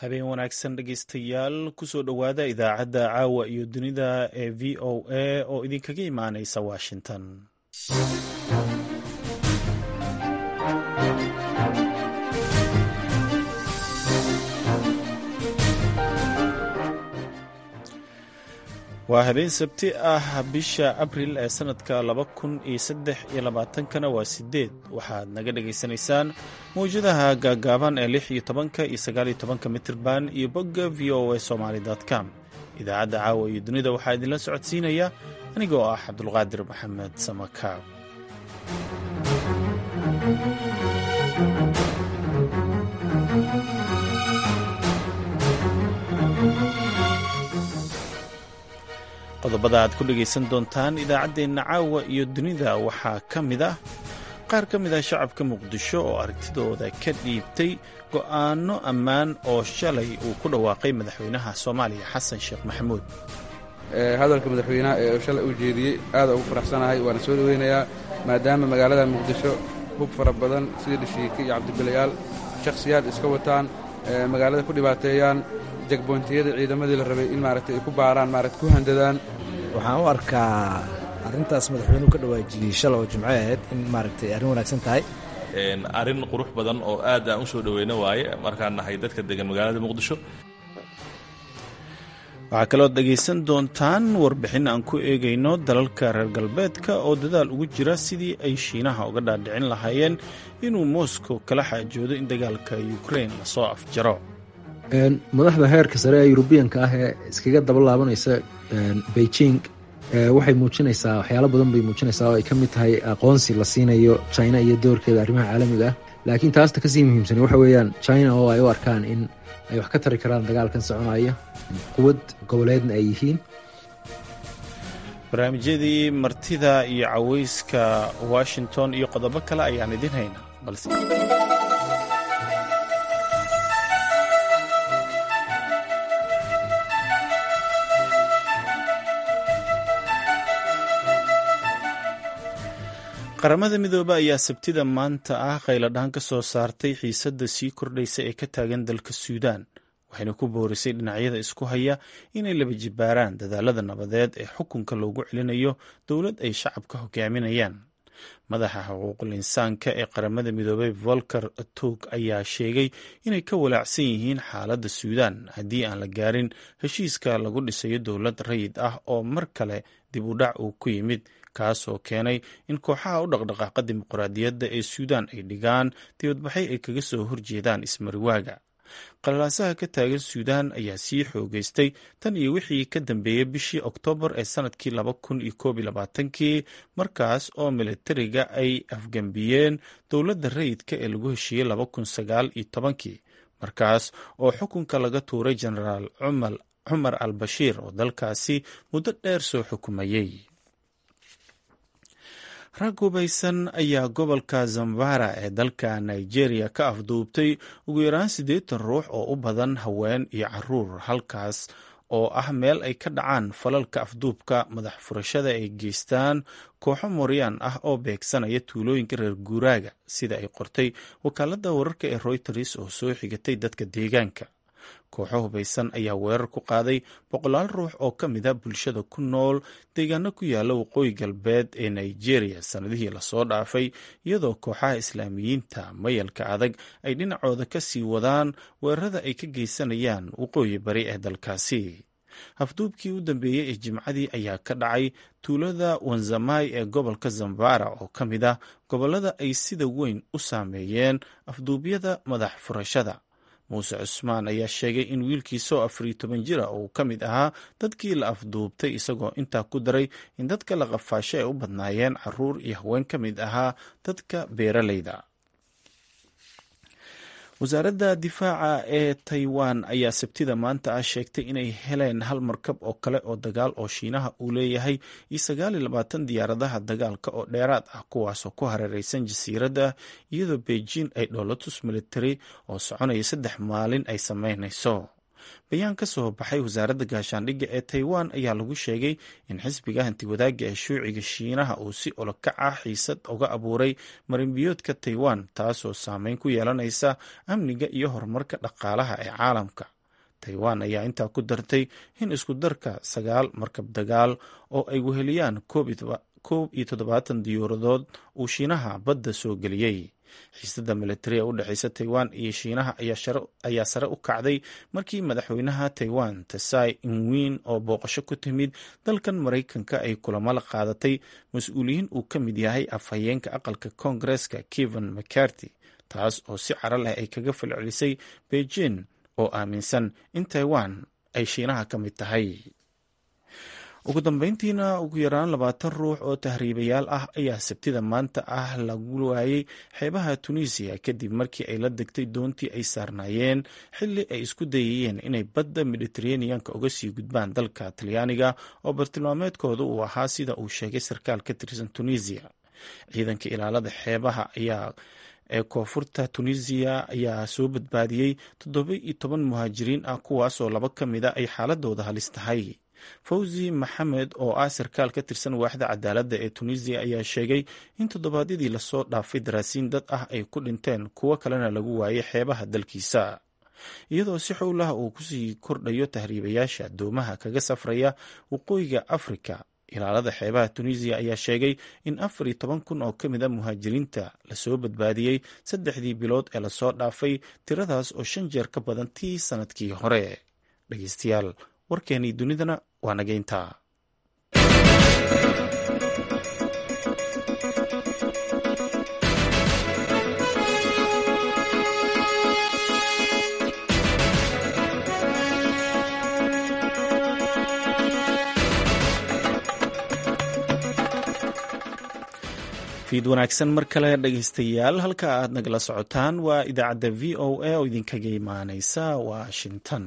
habeen wanaagsan dhegeystayaal kusoo dhowaada idaacadda caawa iyo dunida ee v o a oo idinkaga imaaneysa washington waa habeen sabti ah bisha abril ee sanadka laba kun iyo saddex iyo labaatankana waa sideed waxaad naga dhagaysanaysaan mawjadaha gaagaaban ee lix iyo tobanka iyo sagaal iyo tobanka mitirban iyo bogga v o a somaly com idaacadda caawa iyo dunida waxaa idinla socodsiinaya anigoo ah cabdulqaadir maxamed samakaab qodobada aad ku dhegaysan doontaan idaacaddeenna caawa iyo dunida waxaa ka mid ah qaar ka mid ah shacabka muqdisho oo aragtidooda ka dhiibtay go'aanno ammaan oo shalay uu ku dhawaaqay madaxweynaha soomaaliya xasan sheekh maxamuud hadalka madaxweynaha ee shalay uu jeediyey aada ugu faraxsanahay waana soo dhoweynayaa maadaama magaalada muqdisho hub fara badan sida dhashiike iyo cabdibilayaal shakhsiyaad iska wataan magaalada ku dhibaateeyaan jagbontiyada ciidamadii la rabay in maaragtay ay ku baaraan maarata ku handadaan waxaan u arkaa arrintaas madaxweynuhu ka dhawaajiyey shala oo jimco ahayd in maaragtay arrin wanaagsan tahay arrin qurux badan oo aad aan u soo dhoweyno waaye markaan nahay dadka degan magaalada muqdisho waxaa kalood dhegaysan doontaan warbixin aan ku eegayno dalalka reer galbeedka oo dadaal ugu jira sidii ay shiinaha uga dhaadhicin lahaayeen inuu moscow kala xaajoodo in dagaalka ukrain lasoo afjaro madaxda heerka sare ee yurubiyanka ah ee iskaga daba laabanaysa beijing waxay muujinaysaa waxyaalo badan bay muujinaysaa oo ay ka mid tahay aqoonsi la siinayo china iyo doorkeeda arrimaha caalamiga ah laakiin taasta kasii muhiimsan waxa weeyaan china oo ay u arkaan in ay wax ka tari karaan dagaalkan soconaya quwad goboleedna ay yihiin barnaamijyadii martida iyo caweyska washington iyo qodobo kale ayaan idin haynaa balse qaramada midoobe ayaa sabtida maanta ah qayladhaan ka soo saartay xiisadda sii kordhaysa ee ka taagan dalka suudaan waxayna ku boorisay dhinacyada isku haya inay laba jibaaraan dadaalada nabadeed ee xukunka loogu celinayo dowlad ay shacabka hogaaminayaan madaxa xuquuqul insaanka ee qaramada midoobey volker tug ayaa sheegay inay ka walaacsan yihiin xaaladda suudaan haddii aan la gaarin heshiiska lagu dhisayo dowlad rayid ah oo mar kale dib u dhac uu ku yimid kaas oo keenay in kooxaha u dhaqdhaqaaqa dimuqraadiyadda ee suudaan ay dhigaan dibadbaxay ay kaga soo horjeedaan ismariwaaga qalalaasaha ka taagan suudaan ayaa sii xoogeystay tan iyo wixii ka dambeeyey bishii oktoobar ee sanadkii laba kun iyo koob iyo labaatankii markaas oo militariga ay afgembiyeen dowladda rayidka ee lagu heshiiyey laba kun sagaal iyo tobankii markaas oo xukunka laga tuuray jenaraal cumar al bashiir oo dalkaasi muddo dheer soo xukumayey rag hubaysan ayaa gobolka zambara ee dalka nigeria ka afduubtay ugu yaraan siddeetan ruux oo u badan haween iyo caruur halkaas oo ah meel ay ka dhacaan falalka afduubka madax furashada ay geystaan kooxo moryaan ah oo beegsanaya tuulooyinka reer guuraaga sida ay qortay wakaaladda wararka ee royters oo soo xigatay dadka deegaanka kooxo hubaysan ayaa weerar ku qaaday boqolaal ruux oo ka mid a bulshada ku nool deegaano ku yaala waqooyi galbeed ee nigeria sannadihii lasoo dhaafay iyadoo kooxaha islaamiyiinta mayalka adag ay dhinacooda ka sii wadaan weerarada ay ka geysanayaan waqooyi bari ee dalkaasi afduubkii u dambeeyey ee jimcadii ayaa ka dhacay tuulada wanzamai ee gobolka zambara oo ka mid ah gobollada ay sida weyn u saameeyeen afduubyada madax furashada muuse cusmaan ayaa sheegay in wiilkiisa oo afariyo toban jira uu ka mid ahaa dadkii la afduubtay isagoo intaa ku daray in dadka la qafaasho ay u badnaayeen caruur iyo haween ka mid ahaa dadka beeralayda wasaaradda difaaca ee taiwan ayaa sabtida maanta ah sheegtay inay heleen hal markab oo kale oo dagaal oo shiinaha uu leeyahay iyo sagaal iyo labaatan diyaaradaha dagaalka oo dheeraad ah kuwaasoo ku hareereysan jasiiradda iyadoo beijing ay dhoolatus military oo soconaya saddex maalin ay sameynayso bayaan ka soo baxay wasaaradda gaashaandhigga ee taiwan ayaa lagu sheegay in xisbiga hantiwadaaga ee shuuciga shiinaha uu si olokac ah xiisad uga abuuray marinbiyoodka taiwan taasoo saameyn ku yeelanaysa amniga iyo horumarka dhaqaalaha ee caalamka taiwan ayaa intaa ku dartay in isku darka sagaal markab dagaal oo ay weheliyaan koob iyo toddobaatan diyuuradood uu shiinaha badda soo geliyey xiisada militariga u dhexeysa taiwan iyo shiinaha ayaa sare u kacday markii madaxweynaha taiwan tesai inwin oo booqasho ku timid dalkan maraykanka ay kulamo la qaadatay mas-uuliyiin uu ka mid yahay afhayeenka aqalka koongareska keven mccarty taas oo si caro leh ay kaga falcelisay beijing oo aaminsan in taiwan ay shiinaha ka mid tahay ugu dambeyntiina ugu yaraan labaatan ruux oo tahriibayaal ah ayaa sabtida maanta ah lagu waayey xeebaha tunisiya kadib markii ay la degtay doontii ay saarnaayeen xilli ay isku dayayeen inay badda mediteraneanka uga sii gudbaan dalka talyaaniga oo bartilmaameedkooda uu ahaa sida uu sheegay sarkaal ka tirsan tunisiya ciidanka ilaalada xeebaha ayaa ee koonfurta tunisiya ayaa soo badbaadiyey toddoba iyo toban muhaajiriin ah kuwaasoo laba ka mida ay xaaladooda halis tahay fawzi maxamed oo ah sarkaal ka tirsan waaxda cadaaladda ee tunisiya ayaa sheegay in toddobaadyadii lasoo dhaafay daraasiin dad ah ay ku dhinteen kuwo kalena lagu waayay xeebaha dalkiisa iyadoo si xowlaha uu kusii kordhayo tahriibayaasha doomaha kaga safraya waqooyiga afrika ilaalada xeebaha tunisiya ayaa sheegay in afar iyo toban kun oo ka mid a muhaajiriinta lasoo badbaadiyey saddexdii bilood ee lasoo dhaafay tiradaas oo shan jeer ka badan tii sanadkii hore dhegeystayaal warkeenii dunidana waa nageyntaa fiid wanaagsan mar kale dhegeystayaal halka aad nagala socotaan waa idaacadda v o a oo idinkaga imaaneysa washington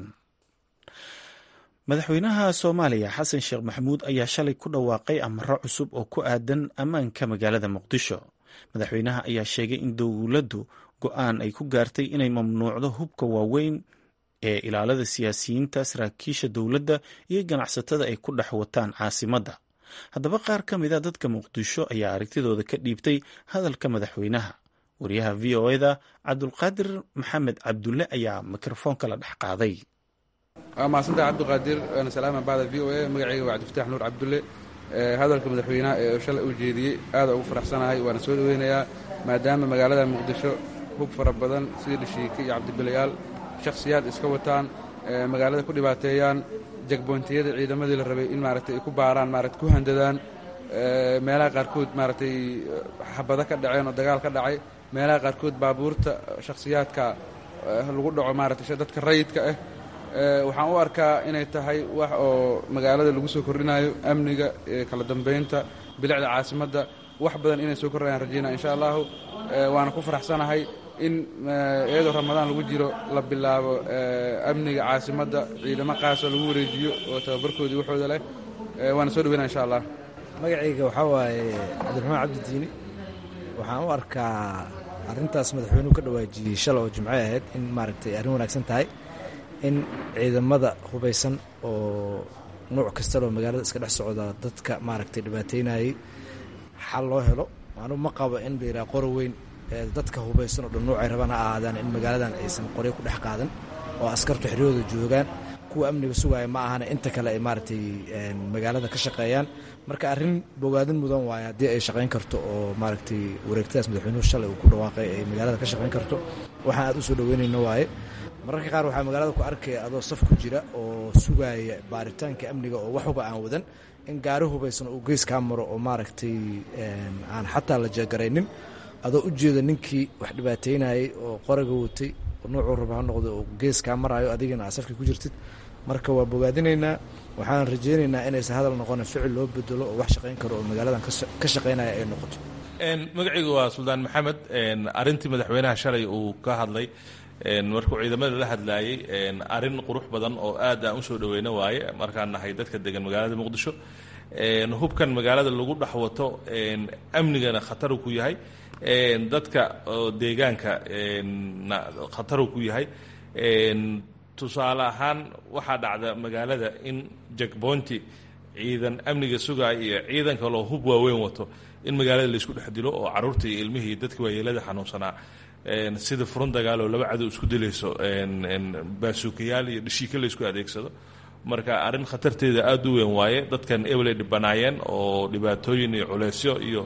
madaxweynaha soomaaliya xasan sheekh maxamuud ayaa shalay ku dhawaaqay amaro cusub oo ku aadan ammaanka magaalada muqdisho madaxweynaha ayaa sheegay in dowladdu go-aan ay ku gaartay inay mamnuucdo hubka waaweyn ee ilaalada siyaasiyiinta saraakiisha dowladda iyo ganacsatada ay ku dhex wataan caasimadda haddaba qaar ka mid a dadka muqdisho ayaa aragtidooda ka dhiibtay hadalka madaxweynaha wariyaha v o eda cabdulqaadir maxamed cabdulle ayaa mikrofoonka la dhex qaaday waa mahadsantaha cabdiqaadir waana salaama bacda v o a magacayga waa cabdifataax nuur cabdulle hadalka madaxweynaha ee shalay uu jeediyey aada ugu faraxsanahay waana soo dhoweynayaa maadaama magaalada muqdisho hub fara badan sida dhashiike iyo cabdibilayaal shakhsiyaad iska wataan magaalada ku dhibaateeyaan jagboontiyada ciidamadii la rabay in maaragtay ay ku baaraan maarata ku handadaan meelaha qaarkood maaragtay xabado ka dhaceen oo dagaal ka dhacay meelaha qaarkood baabuurta shakhsiyaadka lagu dhaco maaragtay dadka rayidka ah waxaan u arkaa inay tahay wax oo magaalada lagu soo kordhinayo amniga kala dambaynta bilicda caasimadda wax badan inay soo kordhayaan rajaynaa insha allahu waana ku faraxsanahay in iyadoo ramadaan lagu jiro la bilaabo amniga caasimadda ciidamo qaasoo lagu wareejiyo oo tababarkoodii waxooda leh waana soo dhaweyna insha allah magacayga waxaa waaye cabdiraxmaan cabdidiini waxaan u arkaa arrintaas madaxweynuhu ka dhawaajiyey shala oo jimco ahayd in maaragtay arrin wanaagsan tahay in ciidamada hubaysan oo nuuc kastaloo magaalada iska dhex socda dadka maaragtay dhibaateynayay xal loo helo anuu ma qabo in la yidhaha qoro weyn dadka hubaysan oo dhan nuucay rabaan ha ahaadaan in magaaladan aysan qoryo ku dhex qaadan oo askartu xeryahooda joogaan kuwa amniga sugaaya ma ahana inta kale ay maaragtay magaalada ka shaqeeyaan marka arrin bogaadin mudan waaye haddii ay shaqayn karto oo maaragtay wareegtadaas madaxweynuhu shalay uu ku dhawaaqay ay magaalada ka shaqayn karto waxaan aad u soo dhaweynayno waaye mararka qaar waxaa magaalada ku arkaya adoo saf ku jira oo sugaaya baaritaanka amniga oo waxuba aan wadan in gaari hubaysan uu gees kaa maro oo maaragtay aan xataa la jeegaraynin adoo u jeeda ninkii wax dhibaateynayay oo qoraga watay nuucuu raba ha noqdo oo gees kaa maraayo adigana aa safkii ku jirtid marka waa bogaadinaynaa waxaan rajaynaynaa inaysan hadal noqona ficil loo bedelo oo wax shaqayn karo oo magaaladan ka shaqaynaya ay noqoto magacaygu waa suldaan maxamed arintii madaxweynaha shalay uu ka hadlay markuu ciidamada la hadlaayey arin qurux badan oo aad aan usoo dhaweyno waaye markaan nahay dadka degan magaalada muqdisho hubkan magaalada lagu dhex wato amnigana khataru ku yahay dadka deegaanka khataru ku yahay tusaale ahaan waxaa dhacda magaalada in jakboonti ciidan amniga sugaaya iyo ciidan kaloo hub waaweyn wato in magaalada laysku dhex dilo oo caruurta iyo ilmihii dadka waayeelada xanuunsanaa sida furun dagaal oo laba cadow isku dilayso baasuukayaal iyo dhishiika la isku adeegsado marka arrin khatarteeda aada u weyn waaye dadkan ebel ay dhibanaayeen oo dhibaatooyin iyo culeysyo iyo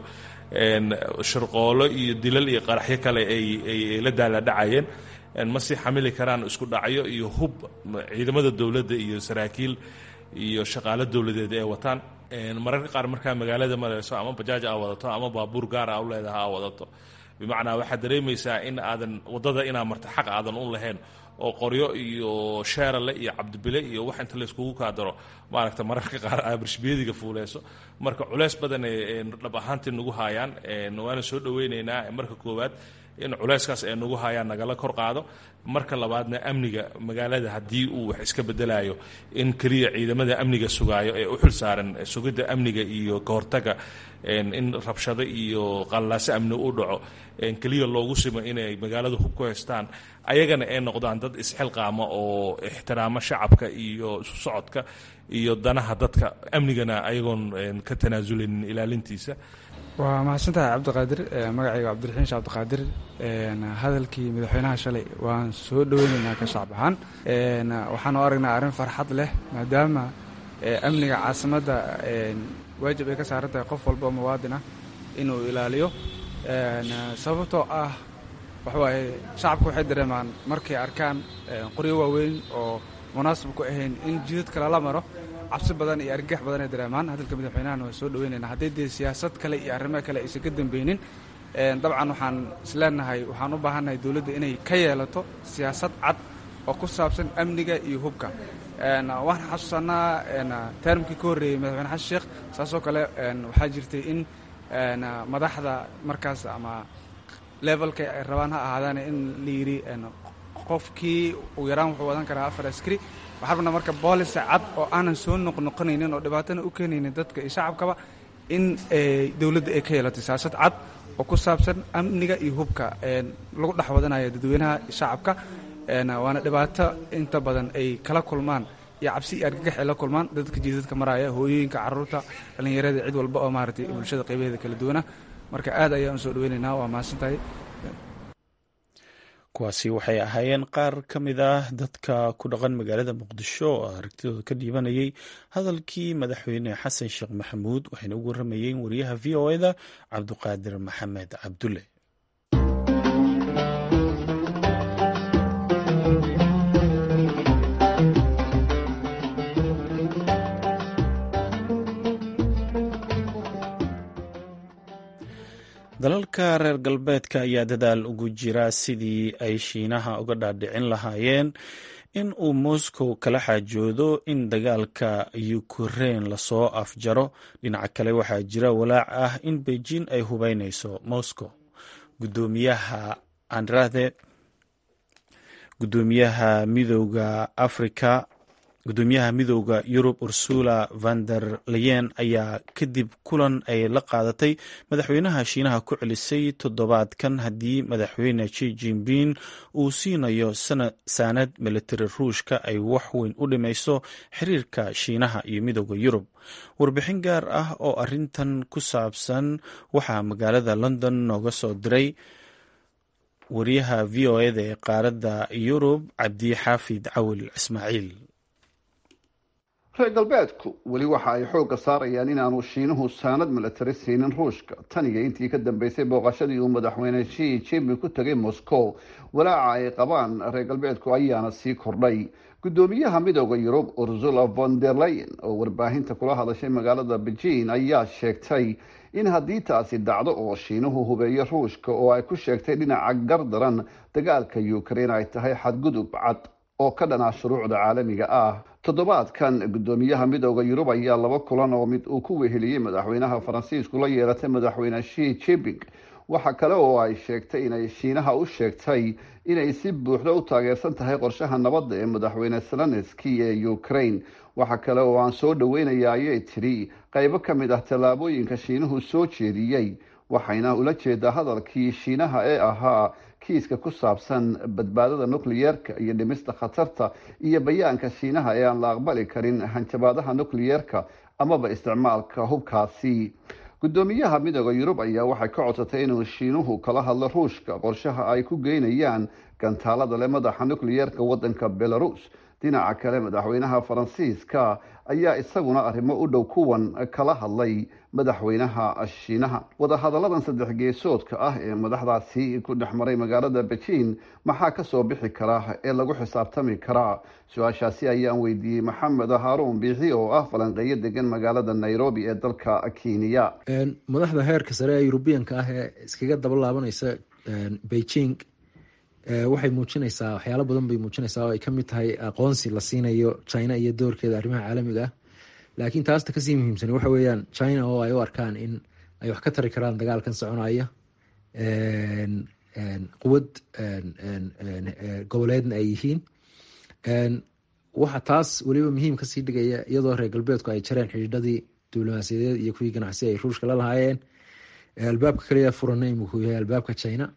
shirqoolo iyo dilal iyo qaraxyo kale ay la daaladhacayeen ma sii xamili karaan isku dhacyo iyo hub ciidamada dowladda iyo saraakiil iyo shaqaalo dowladeed ay wataan mararka qaar markaa magaalada marayso ama bajaaj aa wadato ama baabuur gaara a u leedaha aa wadato bimacnaa waxaad dareemaysaa in aadan waddada inaa marta xaq aadan u lahayn oo qoryo iyo sheerale iyo cabdibile iyo wax inta layskugu kaadaro maaragta mararka qaar aa barshbiyadiga fuuleyso marka culeys badan ay dhab ahaantii nagu haayaan waana soo dhoweyneynaa marka koowaad in culeyskaas ay nagu hayaan nagala kor qaado marka labaadna amniga magaalada haddii uu wax iska bedelayo in keliya ciidamada amniga sugaayo ee u xil saaran sugidda amniga iyo kahortaga in rabshado iyo qallaaso amni u dhaco keliya loogu simo inay magaalada hub ku haystaan ayagana ay noqdaan dad isxilqaama oo ixtiraamo shacabka iyo isu socodka iyo danaha dadka amnigana ayagoon ka tanaasulinin ilaalintiisa waa mahadsantahay cabdiqaadir magacayga cabdiraxiin sheekh cabdiqaadir hadalkii madaxweynaha shalay waan soo dhoweynaynaa ka shacab ahaan waxaan u aragnaa arrin farxad leh maadaama amniga caasimadda waajib ay ka saaran tahay qof walba oo muwaadin ah inuu ilaaliyo sababtoo ah waxawaaye shacabka waxay dareemaan markay arkaan qoryo waaweyn oo munaasib ku ahayn in jidadka lala maro cabsi badan iyo argagax badan ay dareemaan hadalka madaxweynahana waan soo dhoweynaynaa hadday dee siyaasad kale iyo arrimo kale aysan ka dambeynin dabcan waxaan isleenahay waxaan u baahannahay dowladda inay ka yeelato siyaasad cad oo ku saabsan amniga iyo hubka waxaan xasuusanaa termkii ka horreeyey madaxweyne xasan sheekh saasoo kale waxaa jirtay in madaxda markaas ama levelka ay rabaan ha ahaadaan in la yidhi qofkii ugu yaraan wuxuu wadan karaa afar askari waxaa rabnaa marka boolisa cad oo aanan soo noqnoqonaynin oo dhibaatana u keenaynin dadka iyo shacabkaba in dowladda ay ka yeelato siyaasad cad oo ku saabsan amniga iyo hubka lagu dhex wadanayo dadweynaha iyo shacabka waana dhibaato inta badan ay kala kulmaan iyo cabsi iyo argagax ay la kulmaan dadka jiidadka maraya hooyooyinka caruurta dhallinyarada cid walba oo maaragtay bulshada qaybaheeda kala duwana marka aad ayaan u soo dhoweynaynaa waa mahadsantahay kuwaasi waxay ahaayeen qaar ka mid ah dadka ku dhaqan magaalada muqdisho oo aragtidooda ka dhiibanayay hadalkii madaxweyne xasan sheekh maxamuud waxayna ugu waramayeen wariyaha v o eda cabduqaadir maxamed cabdulle dalalka reer galbeedka ayaa dadaal ugu jira sidii ay shiinaha uga dhaadhicin lahaayeen in uu moscow kala xaajoodo in dagaalka ukrein lasoo afjaro dhinaca kale waxaa jira walaac ah in beijing ay hubeyneyso moscow gudoomiyaha andrade gudoomiyaha midooda africa gudoomiyaha midooda yurub ursula van der leyen ayaa kadib kulan ay la qaadatay madaxweynaha shiinaha ku celisay toddobaadkan haddii madaxweyne ji jinping uu siinayo saanad militari ruushka ay wax weyn u dhimayso xiriirka shiinaha iyo midooda yurub warbixin gaar ah oo arintan ku saabsan waxaa magaalada london nooga soo diray wariyaha v o eda ee qaaradda yurub cabdi xaafid cawil ismaaciil reer galbeedku weli waxa ay xoogga saarayaan inaanu shiinuhu saanad milatari siinin ruushka taniga intii ka dambeysay booqashadii uu madaxweyne shi jinping ku tegay moscow walaaca ay qabaan reer galbeedku ayaana sii kordhay gudoomiyaha midooda yurub ursula von der leyen oo warbaahinta kula hadashay magaalada beijing ayaa sheegtay in haddii taasi dhacdo oo shiinuhu hubeeyo ruushka oo ay ku sheegtay dhinaca gardaran dagaalka ukraine ay tahay xadgudub cad oo ka dhanaa shuruucda caalamiga ah toddobaadkan gudoomiyaha midooda yurub ayaa laba kulan oo mid uu ku weheliyey madaxweynaha faransiisku la yeelatay madaxweyne shi jinping waxa kale oo ay sheegtay inay shiinaha u sheegtay inay si buuxda u taageersan tahay qorshaha nabadda ee madaxweyne zelenski ee ukraine waxa kale oo aan soo dhaweynaya ayay tidhi qaybo ka mid ah tallaabooyinka shiinuhu soo jeediyey waxayna ula jeedaa hadalkii shiinaha ee ahaa kiiska ku saabsan badbaadada nukliyeerka iyo dhimista khatarta iyo bayaanka shiinaha ee aan la aqbali karin hanjabaadaha nukliyeerka amaba isticmaalka hubkaasi guddoomiyaha midooda yurub ayaa waxay ka codsatay inuu shiinuhu kala hadlo ruushka qorshaha ay ku geynayaan gantaalada leh madaxa nukliyeerka waddanka belarus dhinaca kale madaxweynaha faransiiska ayaa isaguna arrimo u dhow kuwan kala hadlay madaxweynaha shiinaha wadahadalladan saddex geesoodka ah ee madaxdaasi ku dhex maray magaalada bejiin maxaa kasoo bixi kara ee lagu xisaabtami karaa su-aashaasi ayaan weydiiyey maxamed haaruun biixi oo ah falanqeeyo degan magaalada nairobi ee dalka kenya madaxda heerka sare ee yurubiyanka ah ee iskaga daba laabanaysa beijing waxay muujinaysaa waxyaalo badan bay muujinaysaa oo ay kamid tahay aqoonsi la siinayo china iyo doorkeeda arrimaha caalamiga ah laakiin taasta kasii muhiimsan waxa weeyaan china oo ay u arkaan in ay wax ka tari karaan dagaalkan soconaya quwad goboleedna ay yihiin waxa taas weliba muhiim kasii dhigaya iyadoo reer galbeedku ay jareen xidhiidhadii diblomaasiyadeed iyo kuwii ganacsi ay ruushka la lahaayeen albaabka kaliya furana imikuu yahay albaabka china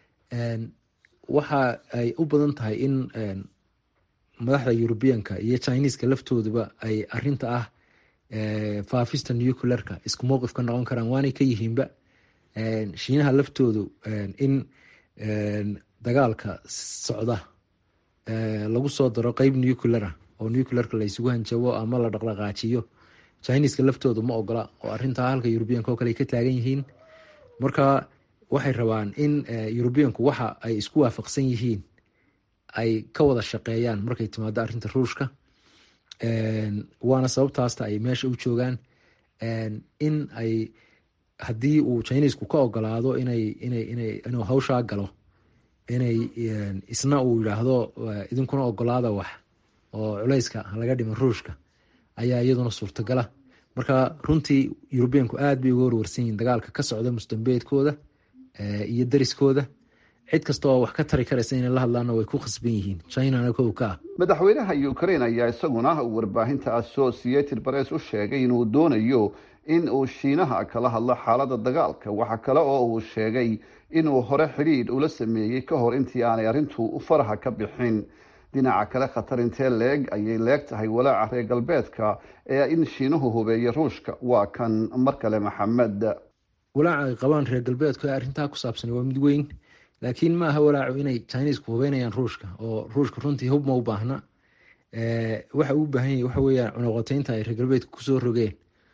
waxa ay u badan tahay in madaxda yurubiyanka iyo chineska laftooduba ay arinta ah faafista nuclearka isku mowqif ka noqon karaan waanay ka yihiinba shiinaha laftoodu in dagaalka socda lagu soo daro qeyb nucleara oo nuclearka laysugu hanjabo ama la dhaqdhaqaajiyo chineska laftoodu ma ogola oo arintaa halka yurubiyanka oo kale ay ka taagan yihiin marka waxay rabaan in yurubiyanku waxa ay isku waafaqsan yihiin ay ka wada shaqeeyaan markay timaado arinta ruushka waana sababtaasta ay meesha u joogaan in ay haddii uu chinesku ka ogolaado inuu hawshaa galo inay isna uu yidhaahdo idinkuna ogolaada wax oo culeyska laga dhima ruushka ayaa iyaduna suurtagala marka runtii yurubiyanku aad bay uga warwarsan yihiin dagaalka ka socda musdambeedkooda iyo dariskooda cid kasta oo wax ka tari karaysa inay la hadlaana way ku khasban yihiin chinana kow ka ah madaxweynaha ukraine ayaa isaguna warbaahinta associated press u sheegay inuu doonayo in uu shiinaha kala hadlo xaalada dagaalka waxa kale oo uu sheegay inuu hore xidhiidh ula sameeyey ka hor intii aanay arrintu faraha ka bixin dhinaca kale khatar intee leeg ayay leeg tahay walaaca reer galbeedka ee in shiinuhu hubeeyo ruushka waa kan mar kale maxamed walaaca ay qabaan reer galbeedku ee arrintaa ku saabsan waa mid weyn laakiin ma aha walaacu inay chinesku hubeynayaan ruushka oo ruushka runtii hub ma u baahna waxa uu baahan yahy waxa weeyaan cunuqoteynta ay reer galbeedka kusoo rogeen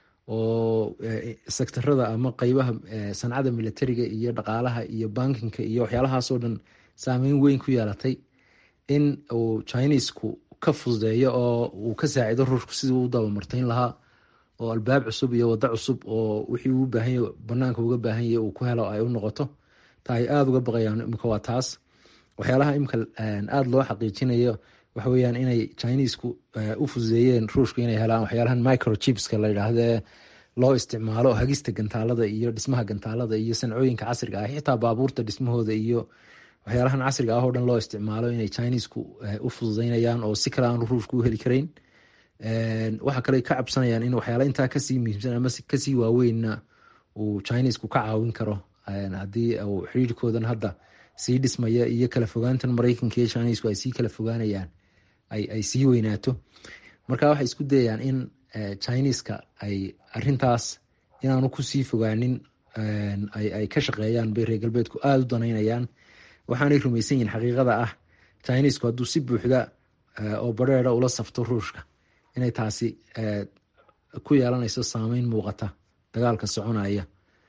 oo sektarada ama qeybaha sancada militariga iyo dhaqaalaha iyo bankinka iyo waxyaalahaasoo dhan saameyn weyn ku yeelatay in uu chinesku ka fududeeyo oo uu ka saacido ruushku sidii u dabamarteyn lahaa oo albaab cusub iyo wado cusub oo wixii uu baahanya banaanka uga baahan yahy uu ku helo ay u noqoto ta ay aada uga baqayaan imika waa taas waxyaalaha imika aada loo xaqiijinayo waxa weyaan inay chinesku u fududeeyeen ruushka inay helaan waxyaalahan microchipska la yidhaahde loo isticmaalo hagista gantaalada iyo dhismaha gantaalada iyo sancooyinka casriga ah xitaa baabuurta dhismahooda iyo waxyaalahan casriga ah oo dhan loo isticmaalo inay chinesku u fududeynayaan oo si kale aanu ruushku u heli karayn waxa kale ka cabsanayaan in waxyaala intaa kasii muhiimsan ama kasii waaweynna uu chinesku ka caawin karo haddii uu xiriirkoodan hadda sii dhismaya iyo kala fogaantan mareykanka iyo chinesku ay sii kala fogaanayaan ay sii weynaato marka waxay isku dayayaan in chineska ay arintaas inaanu kusii fogaanin ay ka shaqeeyaan bay reer galbeedku aada u danaynayaan waxaanay rumaysan yihin xaqiiqada ah chinesku hadduu si buuxda oo bareera ula safto ruushka inay taasi ku yeelanayso saameyn muuqata dagaalka soconaya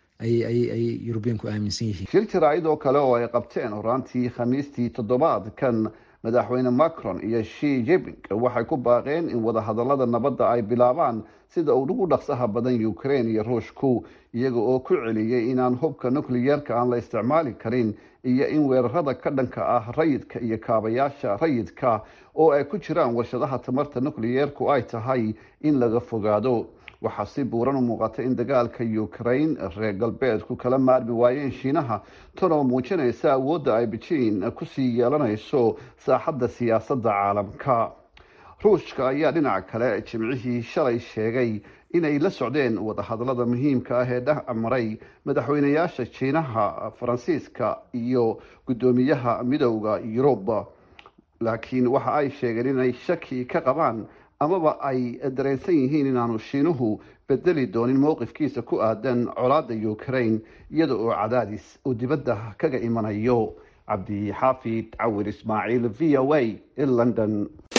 ayay yurubiyanku aaminsan yihiin shir jaraa'id oo kale oo ay qabteen horaantii khamiistii toddobaadkan madaxweyne macron iyo shi jiping waxay ku baaqeen in wadahadalada nabadda ay bilaabaan sida uu ugu dhaqsaha badan ukraine iyo ruushku iyaga oo ku celiyey inaan hubka nukliyeerka aan la isticmaali karin iyo in weerarada ka dhanka ah rayidka iyo kaabayaasha rayidka oo ay ku jiraan warshadaha tamarta nukliyeerku ay tahay in laga fogaado waxaa si buuran u muuqata in dagaalka ukraine reer galbeedku kala maarmi waayeen shiinaha tan oo muujinaysa awoodda ay bejiin kusii yeelanayso saaxadda siyaasadda caalamka ruushka ayaa dhinaca kale jimcihii shalay sheegay inay la socdeen wadahadalada muhiimka ah ee dhex maray madaxweynayaasha jiinaha faransiiska iyo guddoomiyaha midowda yurub laakiin waxa ay sheegeen inay shaki ka qabaan amaba ay dareensan yihiin inaanu shiinuhu bedeli doonin mowqifkiisa ku aadan colaadda ukraine iyada oo cadaadis uu dibadda kaga imanayo cabdixaafid cawir ismaaciil v o a london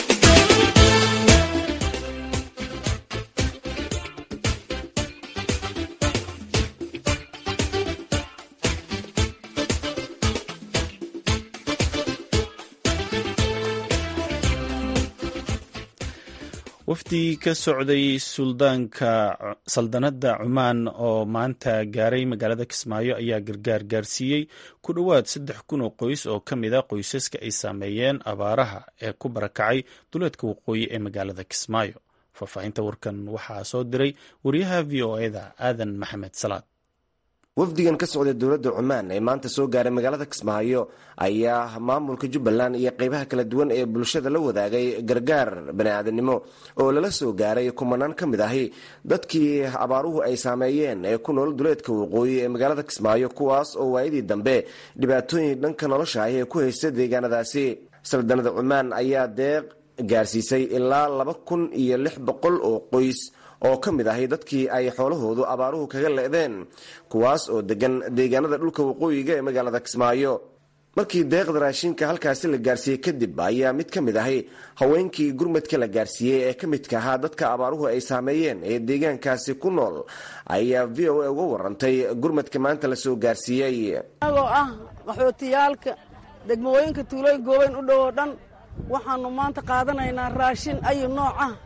wafdi ka socday suldaanka saldanadda cumaan oo maanta gaaray magaalada kismaayo ayaa gargaar gaarsiiyey ku dhowaad saddex kun oo qoys oo ka mid a qoysaska ay saameeyeen abaaraha ee ku barakacay duleedka waqooyi ee magaalada kismaayo faahfaahinta warkan waxaa soo diray wariyaha v o eda aadan maxamed salaad wafdigan ka socday dowladda cumaan ee maanta soo gaaray magaalada kismaayo ayaa maamulka jubbaland iyo qeybaha kala duwan ee bulshada la wadaagay gargaar bani-aadamnimo oo lala soo gaaray kumanaan ka mid ahi dadkii abaaruhu ay saameeyeen ee ku nool duleedka waqooyi ee magaalada kismaayo kuwaas oo waayadii dambe dhibaatooyin dhanka nolosha ah ee ku haysta deegaanadaasi saldanada cumaan ayaa deeq gaarsiisay ilaa laba kun iyo lix boqol oo qoys oo ka mid ahay dadkii ay xoolahoodu abaaruhu kaga le'deen kuwaas oo degan deegaanada dhulka waqooyiga ee magaalada kismaayo markii deeqda raashinka halkaasi la gaarsiiyey kadib ayaa mid ka mid ahay haweenkii gurmadka la gaarsiiyey ee ka midka ahaa dadka abaaruhu ay saameeyeen ee deegaankaasi ku nool ayaa v o a uga warantay gurmadka maanta la soo gaarsiiyey anagoo ah qaxootiyaalka degmooyinka tuulooyin goobeyn u dhow oo dhan waxaannu maanta qaadanaynaa raashin ayu nooc ah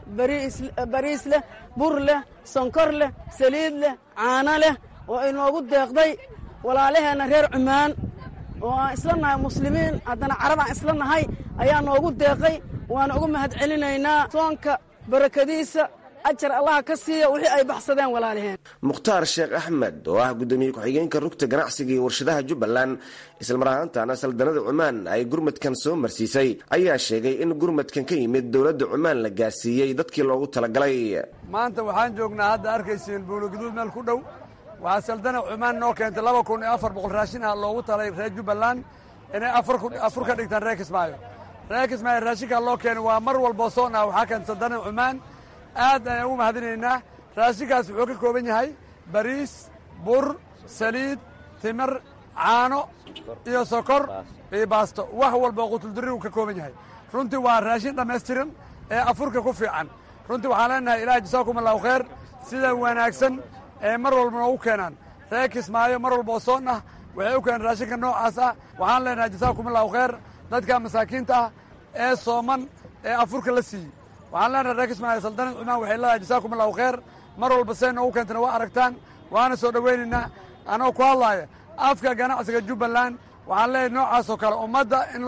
bariis leh bur leh sonkor leh saliid leh caano leh oo inoogu deeqday walaalaheenna reer cumaan oo aan isla nahay muslimiin haddana carab aan isla nahay ayaa noogu deeqay waana ugu mahad celinaynaa soonka barakadiisa ajar allaha ka siiya wixii ay baxsadeen walaalaheen mukhtaar sheekh axmed oo ah guddoomiye ku-xigeenka rugta ganacsiga iyo warshadaha jubbaland islamar ahaantaana saldanada cumaan ay gurmadkan soo marsiisay ayaa sheegay in gurmadkan ka yimid dowladda cumaan la gaarsiiyey dadkii loogu talagalay maanta waxaan joognaa hadda arkaysiin buulogaduud meel ku dhow waxaa saldana cumaan noo keentay laba kun iyo afar boqol raashin ah loogu talay reer jubbaland inay afur ka dhigtaan reer kismaayo reer kismaayo raashinkaa loo keenay waa mar walboo soon ah waxaa keenta saldana cumaan aad ayaan ugu mahadinaynaa raashinkaas wuxuu ka kooban yahay bariis bur saliid timir caano iyo sokor iyo baasto wax walba oo qutuldurri uu ka kooban yahay runtii waa raashin dhammaystiran ee afurka ku fiican runtii waxaan leenahay ilaah jasaakum allahu khayr sida wanaagsan ee mar walba noogu keenaan reer kismaayo mar walba oo soon ah waxay u keenaan raashinka noocaas ah waxaan leenahay jasaakum allahu khayr dadka masaakiinta ah ee sooman ee afurka la siiyey waxaan leenahay reer kismaayo saldanad cumaan waxay leedahay jasaakum allahu khayr mar walba say noogu keentana waa aragtaan waana soo dhowaynaynaa anoo ku hadlaaya afka ganacsiga jubbaland waxaan leeyahay noocaasoo kale ummadda in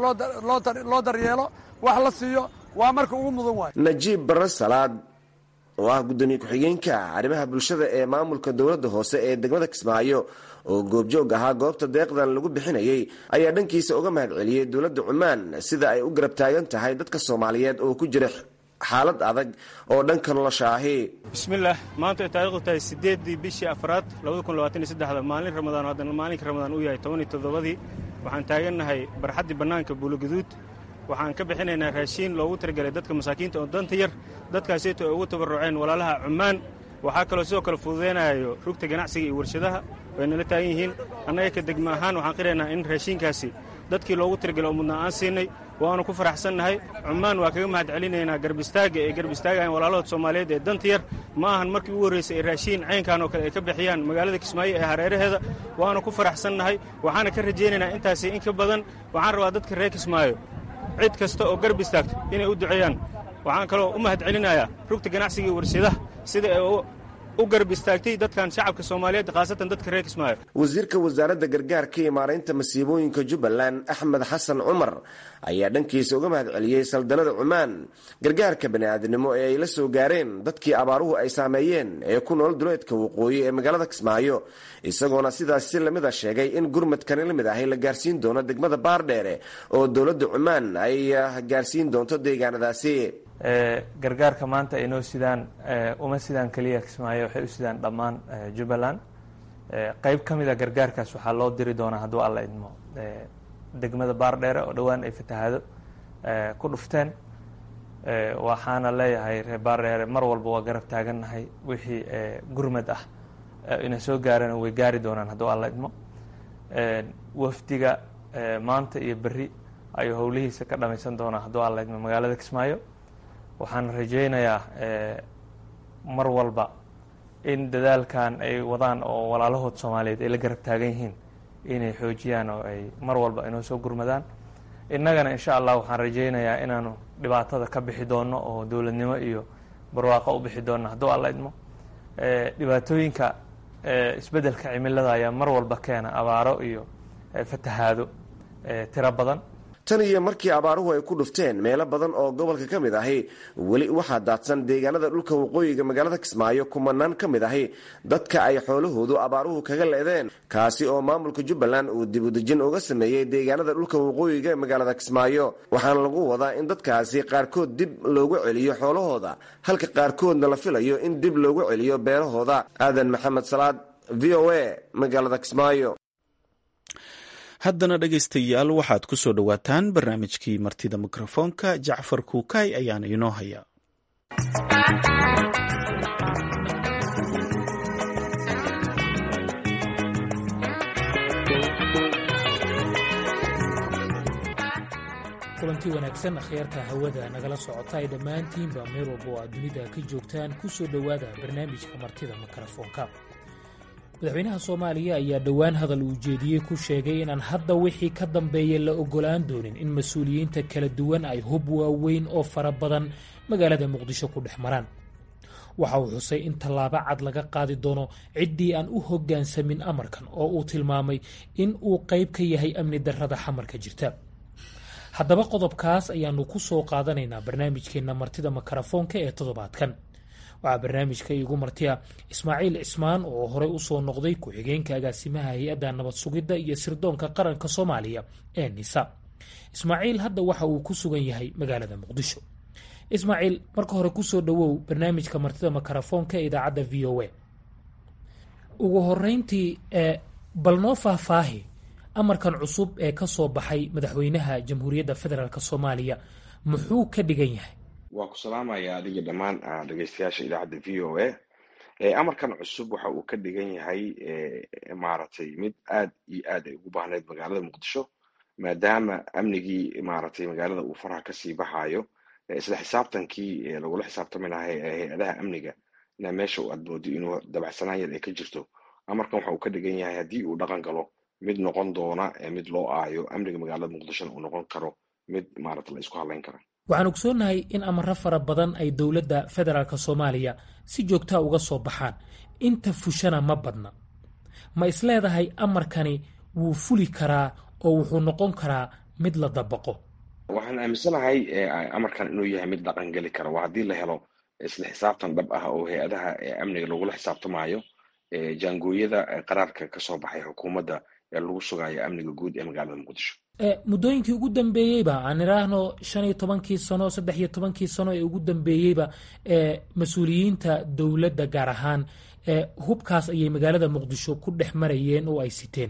loo daryeelo wax la siiyo waa marka ugu mudan waayo najiib barre salaad oo ah guddoomiye ku-xigeenka arrimaha bulshada ee maamulka dowladda hoose ee degmada kismaayo oo goobjoog ahaa goobta deeqdan lagu bixinayey ayaa dhankiisa uga mahad celiyey dowladda cumaan sida ay u garab taagan tahay dadka soomaaliyeed oo ku jira xaalad adag oo dhanka nolosha ahi bismillaah maanta ay taariikhdu tahay siddeeddii bishii afraad labada kun labaatan iyo saddexda maalin ramadaan haddana maalinka ramadaan uu yahay toban iyo toddobadii waxaan taagannahay barxaddii bannaanka buulogaduud waxaan ka bixinaynaa raashiin loogu talagelay dadka masaakiinta oo danta yar dadkaaseyto ay ugu tabarruceen walaalaha cummaan waxaa kaloo sidoo kale fududaynayo rugta ganacsiga iyo warshadaha way nala taagan yihiin annaga ka degma ahaan waxaan qiraynaa in raashiinkaasi dadkii loogu talagelay oo mudnaa aan siinay waanu ku faraxsannahay cummaan waa kaga mahad celinaynaa garbistaagga ee garbistaagahan walaalahood soomaaliyeed ee danta yar ma ahan markii ugu horraysay ay raashiin caynkan oo kale ay ka bixiyaan magaalada kismaayo ee hareeraheeda waanu ku faraxsannahay waxaana ka rajaynaynaa intaasi in ka badan waxaan rabaa dadka reer kismaayo cid kasta oo garb istaagto inay u duceeyaan waxaan kaloo u mahad celinayaa rugta ganacsiga iyo warshadaha sida ay u garb istaagtay dadkan shacabka soomaaliyeed khaasatan dadka reer kismaayo wasiirka wasaaradda gargaarka iyo maaraynta masiibooyinka jubbaland axmed xasan cumar ayaa dhankiisa uga mahad celiyey saldanada cumaan gargaarka bani'aadnimo ee ay la soo gaareen dadkii abaaruhu ay saameeyeen ee ku nool duleedka waqooyi ee magaalada kismaayo isagoona sidaas si lamid a sheegay in gurmadkani la mid ahay la gaarsiin doono degmada baardheere oo dowladda cumaan ay gaarsiin doonto deegaanadaasi gargaarka maanta ay noo sidaan uma sidaan keliya kismaayo waxay u sidaan dhammaan jubbaland qeyb ka mid a gargaarkaas waxaa loo diri doonaa hadduu alla idmo degmada baardheere oo dhowaan ay fatahaado ku dhufteen waxaana leeyahay reer baareere mar walba waa garab taagannahay wixii gurmad ah ina soo gaarana way gaari doonaan hadduu alla idmo wafdiga maanta iyo berri ayuu howlihiisa ka dhamaysan doonaa hadduu alla idmo magaalada kismaayo waxaan rajaynayaa mar walba in dadaalkan ay wadaan oo walaalahood soomaaliyeed ay la garab taagan yihiin inay xoojiyaan oo ay mar walba inoo soo gurmadaan innagana insha allah waxaan rajaynayaa inaanu dhibaatada ka bixi doono oo dowladnimo iyo barwaaqo u bixi doono hadduu alla idmo dhibaatooyinka isbeddelka cimilada ayaa mar walba keena abaaro iyo fatahaado tiro badan tan iyo markii abaaruhu ay ku dhufteen meelo badan oo gobolka ka mid ahi weli waxaa daadsan deegaanada dhulka waqooyiga magaalada kismaayo kumanaan ka mid ahi dadka ay xoolahoodu abaaruhu kaga leedeen kaasi oo maamulka jubbaland uu dibudejin uga sameeyey deegaanada dhulka waqooyiga ee magaalada kismaayo waxaana lagu wadaa in dadkaasi qaarkood dib loogu celiyo xoolahooda halka qaarkoodna la filayo in dib loogu celiyo beerahooda aadan maxamed salaad v o a magaalada kismaayo haddana dhegaystayaal waxaad ku soo dhowaataan barnaamijkii martida mikrofoonka jacfar kuukay ayaana inoo haya kulanti wanaagsan akhyaarta hawada nagala socota ay dhammaantiinba meel walba oo aad dunida ka joogtaan ku soo dhowaada barnaamijka martida mikrofoonka madaxweynaha soomaaliya ayaa dhowaan hadal uu jeediyey ku sheegay inaan hadda wixii ka dambeeya la ogolaan doonin in mas-uuliyiinta kala duwan ay hub waaweyn oo fara badan magaalada muqdisho ku dhex maraan waxa uu xusay in tallaabo cad laga qaadi doono ciddii aan u hoggaansamin amarkan oo uu tilmaamay in uu qayb ka yahay amni darrada xamarka jirta haddaba qodobkaas ayaanu ku soo qaadanaynaa barnaamijkeenna martida makarafoonka ee toddobaadkan waxaa barnaamijka iigu martiya ismaaciil cismaan oo horey usoo noqday ku-xigeenka agaasimaha hay-adda nabad sugidda iyo sirdoonka qaranka soomaaliya ee nisa ismaaciil hadda waxa uu ku sugan yahay magaalada muqdisho ismaaciil marka hore kusoo dhowow barnaamijka martida makarafoonka ee idaacadda v o a ugu horeyntii bal noo faahfaahi amarkan cusub ee ka soo baxay madaxweynaha jamhuuriyadda federaalk soomaaliya muxuu ka dhigan yahay waa ku salaamaya adiga dhammaan dhegeystayaasha idaacadda v o a amarkan cusub waxa uu ka dhigan yahay maaragtay mid aad iyo aad ay ugu baahneyd magaalada muqdisho maadaama amnigii maaragtay magaalada uu faraha kasii baxayo isla xisaabtankii lagula xisaabtami lahaa hay-adaha amniga na meesha aad moodo inuu dabacsanaan yar ay ka jirto amarkan waxa uu ka dhigan yahay haddii uu dhaqan galo mid noqon doona mid loo aayo amniga magaalada muqdishona uu noqon karo mid maarata la isku hadlayn kara waxaan ogsoonnahay in amaro fara badan ay dowladda federaalk soomaaliya si joogtaa uga soo baxaan inta fushana ma badna ma isleedahay amarkani wuu fuli karaa oo wuxuu noqon karaa mid la dabaqo waxaan aaminsanahay amarkan inuu yahay mid dhaqan geli kara waa haddii la helo isla xisaabtan dhab ah oo hay-adaha amniga lagula xisaabtamaayo jaangooyada qaraarka ka soo baxay xukuumadda ee lagu sugayo amniga guud ee magaalada muqdisho muddooyinkii ugu dambeeyeyba aan idhaahno shan iyo tobankii sano saddex iyo tobankii sano ee ugu dambeeyeyba mas-uuliyiinta dowladda gaar ahaan hubkaas ayay magaalada muqdisho ku dhex marayeen oo ay siteen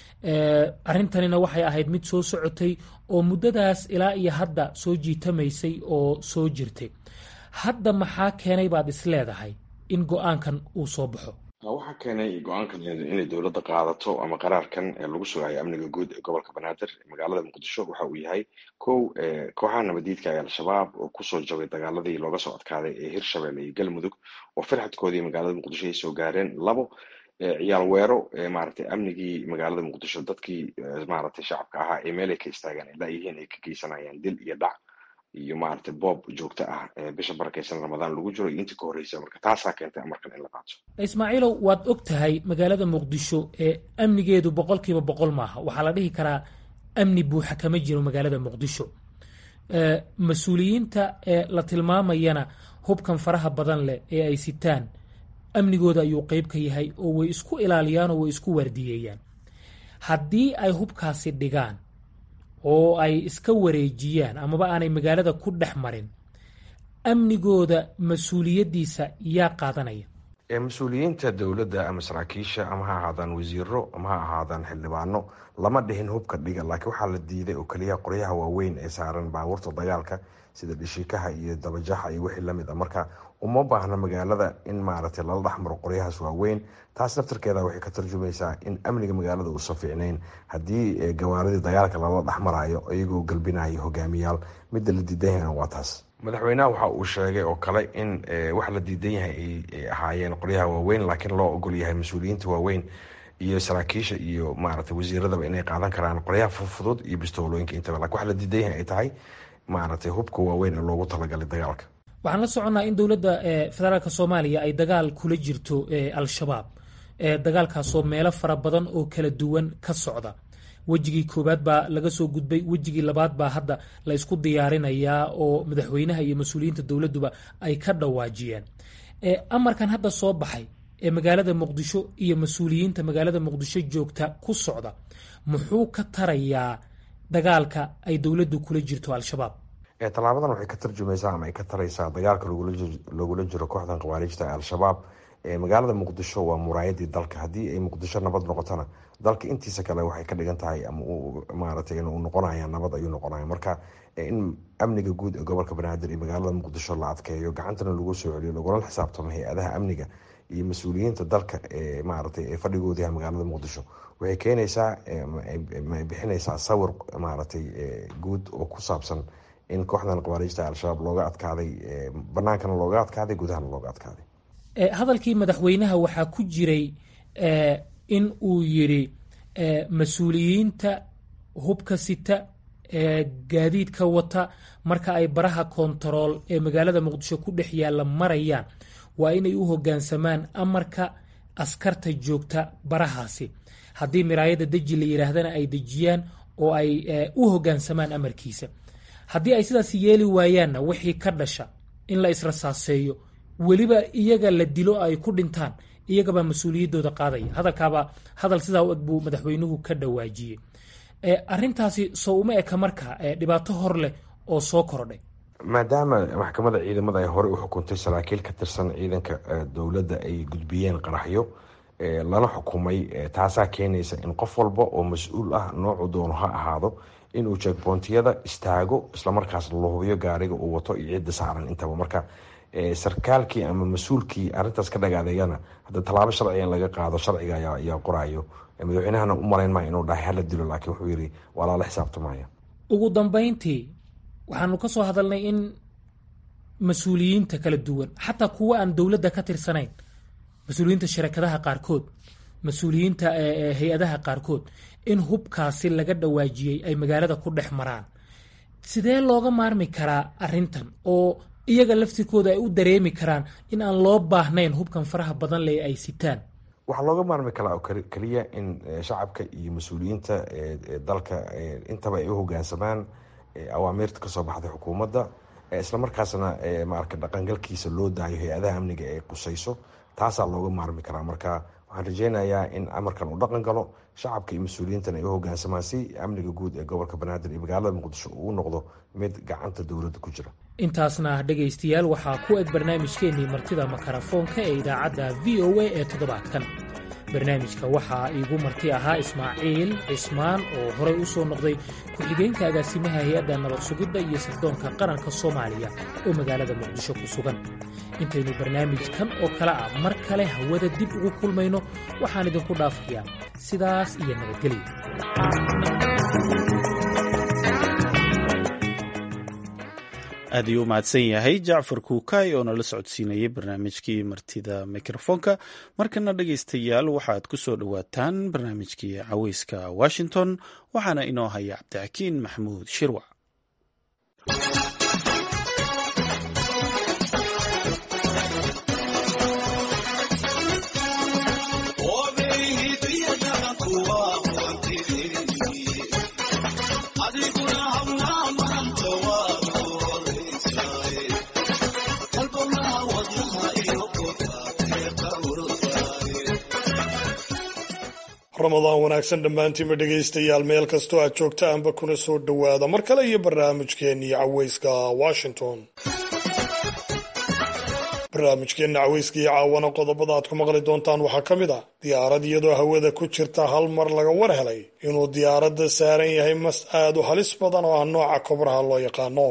arrintanina waxay ahayd mid soo socotay oo muddadaas ilaa iyo hadda soo jiitamaysay oo soo jirtay hadda maxaa keenay baad isleedahay in go-aankan uu soo baxo waxaa keenay go-aankan inay dowladda qaadato ama qaraarkan lagu sugayo amniga guud ee gobolka banaadir magaalada muqdisho waxa uu yahay kow kooxaha nabadiidka ee al-shabaab oo kusoo jabay dagaaladii looga soo adkaaday ee hirshabelle iyo galmudug oo firxadkoodii magaalada muqdisho ay soo gaareen labo ciyaal weero maaragtay amnigii magaalada muqdisho dadkii maaragtay shacabka ahaa ee meelay ka istaagaan ay laayihiin ay ka geysanayaan dil iyo dhac iyo maaragtay boob joogto ah bisha barakeysan ramadaan lagu jiro iyo intii ka horreysa marka taasaa keentay amarkan in la qaato ismaaciilow waad og tahay magaalada muqdisho ee amnigeedu boqolkiiba boqol maaha waxaa la dhihi karaa amni buuxa kama jiro magaalada muqdisho mas-uuliyiinta ee la tilmaamayana hubkan faraha badan leh ee ay sitaan amnigooda ayuu qeyb ka yahay oo way isku ilaaliyaan oo way isku waardiyeeyaan haddii ay hubkaasi dhigaan oo ay iska wareejiyaan amaba aanay magaalada ku dhex marin amnigooda mas-uuliyaddiisa yaa qaadanaya mas-uuliyiinta dowladda ama saraakiisha ama ha ahaadaan wasiiro ama ha ahaadaan xildhibaano lama dhihin hubka dhiga laakiin waxaa la diiday oo keliya qoryaha waaweyn ee saaran baabuurta dagaalka sida dhishikaha iyo dabajaxa iyo wixii lamid a marka uma baahna magaalada in maaragtay lala dhexmaro qoryahaas waaweyn taas naftarkeeda waxay ka tarjumaysaa in amniga magaalada uusan fiicnayn haddii gawaaridii dagaalka lala dhexmarayo iyagoo galbinayo hogaamiyaal midda la diidan yahayna waa taas madaxweynaha waxa uu sheegay oo kale in wax la diidan yahay ay ahaayeen qoryaha waaweyn laakiin loo ogol yahay mas-uuliyiinta waaweyn iyo saraakiisha iyo maaragtay wasiiradaba inay qaadan karaan qoryaha fudfudud iyo bistoolooyinka intaba lakin wax la diidan yahay ay tahay maaragtay hubka waaweyn ee loogu talagalay dagaalka waxaan la soconnaa in dowladda federaalk soomaaliya ay dagaal kula jirto al-shabaab dagaalkaasoo meelo fara badan oo kala duwan ka socda wejigii koowaad baa laga soo gudbay wejigii labaad baa hadda la isku diyaarinayaa oo madaxweynaha iyo mas-uuliyiinta dowladduba ay ka dhawaajiyeen amarkan hadda soo baxay ee magaalada muqdisho iyo mas-uuliyiinta magaalada muqdisho joogta ku socda muxuu ka tarayaa dagaalka ay dowladdu kula jirto al-shabaab tallaabadan waxay ka tarjumaysaa ama ay ka taraysaa dagaalka lagula jiro kooxdan khawaarijta ee al-shabaab magaalada muqdisho waa muraayadii dalka haddii ay muqdisho nabad noqotona dalka intiisa kale waxay ka dhigan tahay ama maaragtay inuu noqonaya nabad ayuu noqonaya marka in amniga guud ee gobolka banaadir iyo magaalada muqdisho la adkeeyo gacantana lagu soo celiyo lagula xisaabtamo hay-adaha amniga iyo mas-uuliyiinta dalka ee maaragtay ee fadhigooda yahay magaalada muqdisho waxay keenaysaa bixinaysaa sawir maaragtay guud oo ku saabsan in kooxdan khawaarijta al-shabaab looga adkaaday banaankana looga adkaaday gudahana looga adkaaday hadalkii madaxweynaha waxaa ku jiray in uu yidhi mas-uuliyiinta hubka sita gaadiidka wata marka ay baraha kontarool ee magaalada muqdisho ku dhex yaalla marayaan waa inay u hoggaansamaan amarka askarta joogta barahaasi haddii miraayadda deji la yidhaahdana ay dejiyaan oo ay u hoggaansamaan amarkiisa haddii ay sidaas yeeli waayaanna wixii ka dhasha in la israsaaseeyo weliba iyaga la dilo ay ku dhintaan iyagabaa mas-uuliyaddooda qaadaya hadalkaabaa hadal sidaa u eg buu madaxweynuhu ka dhawaajiyey arintaasi soo uma eka marka dhibaato hor leh oo soo kordhay maadaama maxkamadda ciidamada ay horey u xukuntay saraakiil ka tirsan ciidanka dowladda ay gudbiyeen qaraxyo lana xukumay taasaa keenaysa in qof walba oo mas-uul ah noocu doono ha ahaado inuu jegboontiyada istaago islamarkaasna la hubiyo gaariga uu wato iyo cidda saaran intaba marka sarkaalkii ama mas-uulkii arintaas ka dhagaadeegana hadda tallaabo sharciga in laga qaado sharciga ayaa qorayo madaxweynahana u malayn maya inuu dhahay hala dilo laakiin wuxuu yidhi waa lala xisaabtamaya ugu dambayntii waxaanu ka soo hadalnay in mas-uuliyiinta kala duwan xataa kuwa aan dowladda ka tirsanayn mas-uuliyiinta sharakadaha qaarkood mas-uuliyiinta hay-adaha qaarkood in hubkaasi laga dhawaajiyey ay magaalada ku dhex maraan sidee looga maarmi karaa arintan oo iyaga laftirkooda ay u dareemi karaan in aan loo baahnayn hubkan faraha badan leh ay sitaan waxaa looga maarmi karaa oo keliya in shacabka iyo mas-uuliyiinta dalka intaba ay u hogaansamaan awaamiirta kasoo baxday xukuumadda islamarkaasna maarka dhaqangalkiisa loo daayo hay-adaha amniga ee qusayso taasaa looga maarmi karaa marka waxaan rajeynayaa in amarkan uu dhaqan galo shacabka iyo mas-uuliyiintana ay u hogaansamaan si amniga guud ee gobolka banaadir iyo magaalada muqdisho uu u noqdo mid gacanta dowladda ku jira intaasna dhegaystayaal waxaa ku eg barnaamijkeennii martida makarafoonka ee idaacadda v o a ee toddobaadkan barnaamijka waxaa iigu marti ahaa ismaaciil cismaan oo horey u soo noqday ku-xigeenka agaasimaha hay-adda nabad sugidda iyo sirdoonka qaranka soomaaliya oo magaalada muqdisho ku sugan intaynu barnaamijkan oo kale ah mar kale hawada dib ugu kulmayno waxaan idinku dhaafayaa sidaas iyo nabadgelya aad ayuu u mahadsan yahay jacfar kuukay oo nala socodsiinayay barnaamijkii martida mikrofoonka markana dhegaystayaal waxaad ku soo dhowaataan barnaamijkii caweyska washington waxaana inoo haya cabdixakiin maxamuud shirwac ramadaan wanaagsan dhammaantiinba dhegaystayaal meel kastoo aad joogtaanba kuna soo dhowaada mar kale iyo barnaamijkeennii caweyska washington barnaamijkeenna caweyska iyo caawana qodobada aad ku maqli doontaan waxaa ka mid ah diyaarad iyadoo hawada ku jirta hal mar laga war helay inuu diyaaradda saaran yahay mas aad u halis badan oo ah nooca kobraha loo yaqaano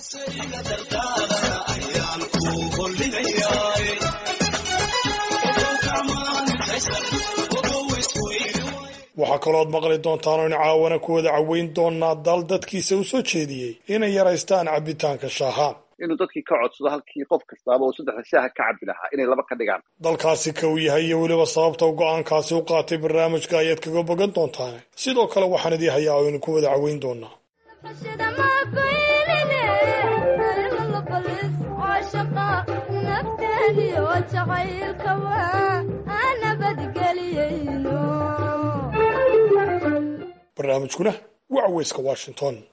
waxaa kalooad maqli doontaan oon caawana ku wada caweyn doonaa dal dadkiisa u soo jeediyey inay yaraystaan cabbitaanka shaaha inuu dadkii ka codsado halkii qof kastaaba uu saddexda shaaha ka cabbi lahaa inay laba ka dhigaan dalkaasi ka uu yahay iyo weliba sababta u go-aankaasi u qaatay barnaamijka ayaad kaga bogan doontaan sidoo kale waxaan idii hayaa oo idinku wada caweyn doonaa barnaamijkuna waa caweyska washington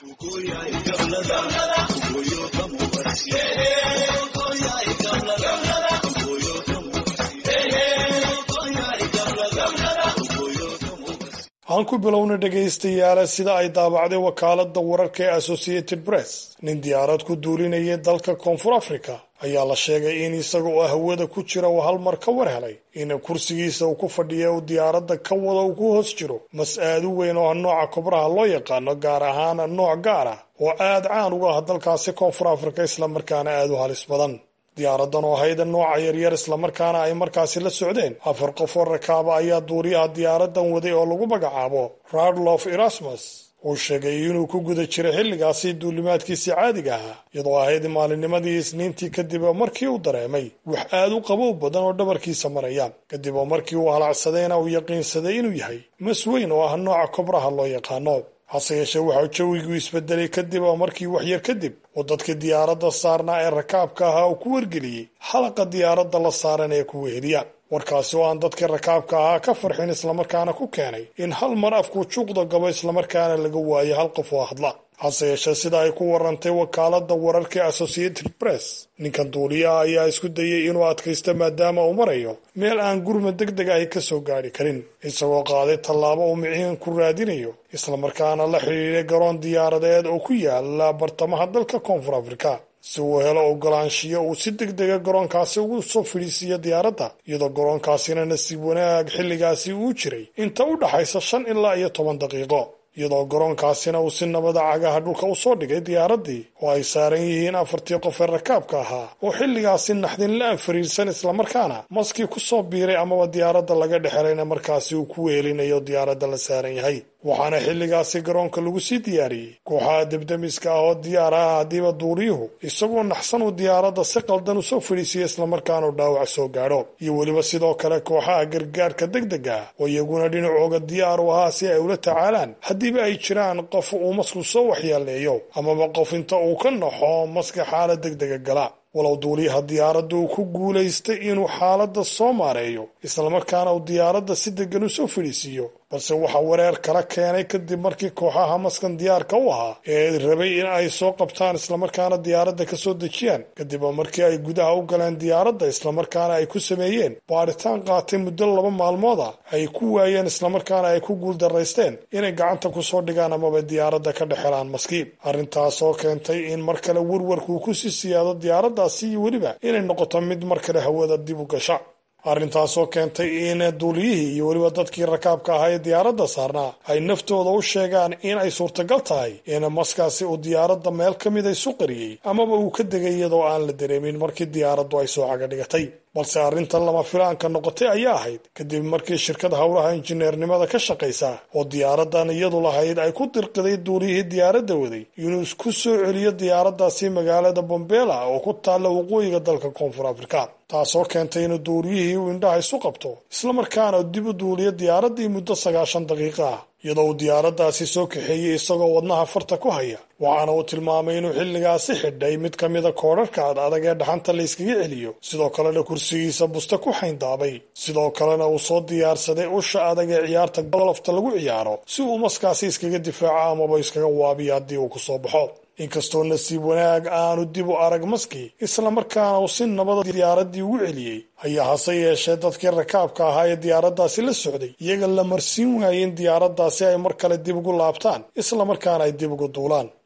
aan ku bilowna dhegaystayaala sida ay daabacday wakaaladda wararka ee associated press nin diyaarad ku duulinayay dalka koonfur africa ayaa la sheegay in isaga oo hawada ku jira uu hal mar ka war helay in kursigiisa uu ku fadhiya uu diyaaradda ka wada uu ku hoos jiro mas aad u weyn oo ah nooca kobraha loo yaqaano gaar ahaan nooc gaar ah oo aad caan uga ah dalkaasi koonfur africa islamarkaana aad u halis badan diyaaradan oo hayda nooca yaryar islamarkaana ay markaasi la socdeen afar qof oo rakaaba ayaa duuriyaha diyaaradan waday oo lagu magacaabo radlof erasmus uu sheegay inuu ku guda jiray xilligaasi duulimaadkiisii caadiga ahaa iyadoo ahayd maalinimadii isniintii kadib oo markii uu dareemay wax aad u qabow badan oo dhabarkiisa maraya kadib oo markii uu halacsadayna uu yaqiinsaday inuu yahay mas weyn oo ah nooca kobraha loo yaqaano hase yeeshee waxau jawigu isbedelay kadib oo markii waxyar kadib uu dadkii diyaaradda saarnaa ee rakaabka ahaa uu ku wargeliyey xalaqa diyaaradda la saaran ee ku weheliya warkaasi oo aan dadkii rakaabka ahaa ka farxin islamarkaana ku keenay in hal mar afkuu juuqda gabo islamarkaana laga waayo hal qof oo hadla hase yeeshee sida ay ku warantay wakaaladda wararka associated press ninkan duuliyaha ayaa isku dayay inuu adkaysto maadaama uu marayo meel aan gurma deg deg ahi ka soo gaadhi karin isagoo qaaday tallaabo uu miciin ku raadinayo islamarkaana la xidhiidhay garoon diyaaradeed oo ku yaala bartamaha dalka koonfur afrika si uu helo ogolaanshiyo uu si deg dega garoonkaasi ugu soo fidhiisiiyo diyaaradda iyadoo garoonkaasina nasiib wanaag xilligaasi uu jiray inta u dhaxaysa shan ilaa iyo toban daqiiqo iyadoo garoonkaasina uu si nabada cagaha dhulka u soo dhigay diyaaraddii oo ay saaran yihiin afartii qof ee rakaabka ahaa oo xilligaasi naxdin la-aan fariirsan islamarkaana maskii ku soo biiray amaba diyaaradda laga dhexelayna markaasi uu ku wehelinayo diyaaradda la saaran yahay waxaana xilligaasi garoonka lagu sii diyaariyey kooxaha debdemiska ah oo diyaar ah haddiiba duuriyuhu isagoo naxsan uu diyaaradda si qaldan u soo fadhiisiya islamarkaana u dhaawac soo gaadho iyo weliba sidoo kale kooxaha gargaarka deg deg ah oo iyaguna dhinacooga diyaar u ahaa si ay ula tacaalaan haddiiba ay jiraan qof uu masku soo waxyeeleeyo amaba qof inta uu ka naxo maska xaalad deg dega gala walow duuliyaha diyaaradda uu ku guulaystay inuu xaaladda soo maareeyo islamarkaana uu diyaaradda si degan u soo fadhiisiiyo balse waxaa wareer kala keenay kadib markii kooxaha maskan diyaarka u ahaa ee rabay in ay soo qabtaan islamarkaana diyaaradda ka soo dejiyaan kadib markii ay gudaha u galeen diyaaradda islamarkaana ay ku sameeyeen baaritaan qaatay muddo laba maalmood ah ay ku waayeen islamarkaana ay ku guuldaraysteen inay gacanta kusoo dhigaan amaba diyaaradda ka dhex helaan maskiib arrintaasoo keentay in mar kale warwarkuu kusii siyaado diyaaraddaasi iyo weliba inay noqoto mid mar kale hawada dib u gasha arrintaasoo keentay in duuliyihii iyo weliba dadkii rakaabka ahaa ee diyaaradda saarnaa ay naftooda u sheegaan in ay suurtagal tahay in maskaasi uu diyaaradda meel ka mid isu qariyey amaba uu ka degay iyadoo aan la dareemin markii diyaaraddu ay soo caga dhigatay balse arrintan lama filaanka noqotay ayaa ahayd kadib markii shirkad howlaha injineernimada ka shaqaysa oo diyaaraddan iyadu lahayd ay ku dirqiday duuliyihii diyaaradda waday inuu isku soo celiyo diyaaraddaasi magaalada bombela oo ku taalla waqooyiga dalka koonfur afrika taasoo keentay inuu duuliyihii uu indhaha isu qabto islamarkaana dib u duuliyo diyaaraddii muddo sagaashan daqiiqa ah iyadoo uu diyaaraddaasi soo kaxeeyey isagoo wadnaha farta ku haya waxaana uu tilmaamay inuu xilligaasi xidhay mid ka mida koodharhka ad adag ee dhaxanta la yskaga celiyo sidoo kalena kursigiisa busta ku xayndaabay sidoo kalena uu soo diyaarsaday usha adag ee ciyaarta golofta lagu ciyaaro si uu maskaasi iskaga difaaco amaba iskaga waabiyo haddii uu kusoo baxo inkastoo nasiib wanaag aanu dib u arag maskii islamarkaana uu si nabada diyaaraddii ugu celiyey ayaa hase yeeshee dadkii rakaabka ahaa ee diyaaraddaasi la socday iyaga la marsiin waayey in diyaaraddaasi ay mar kale dib ugu laabtaan islamarkaana ay dib ugu duulaan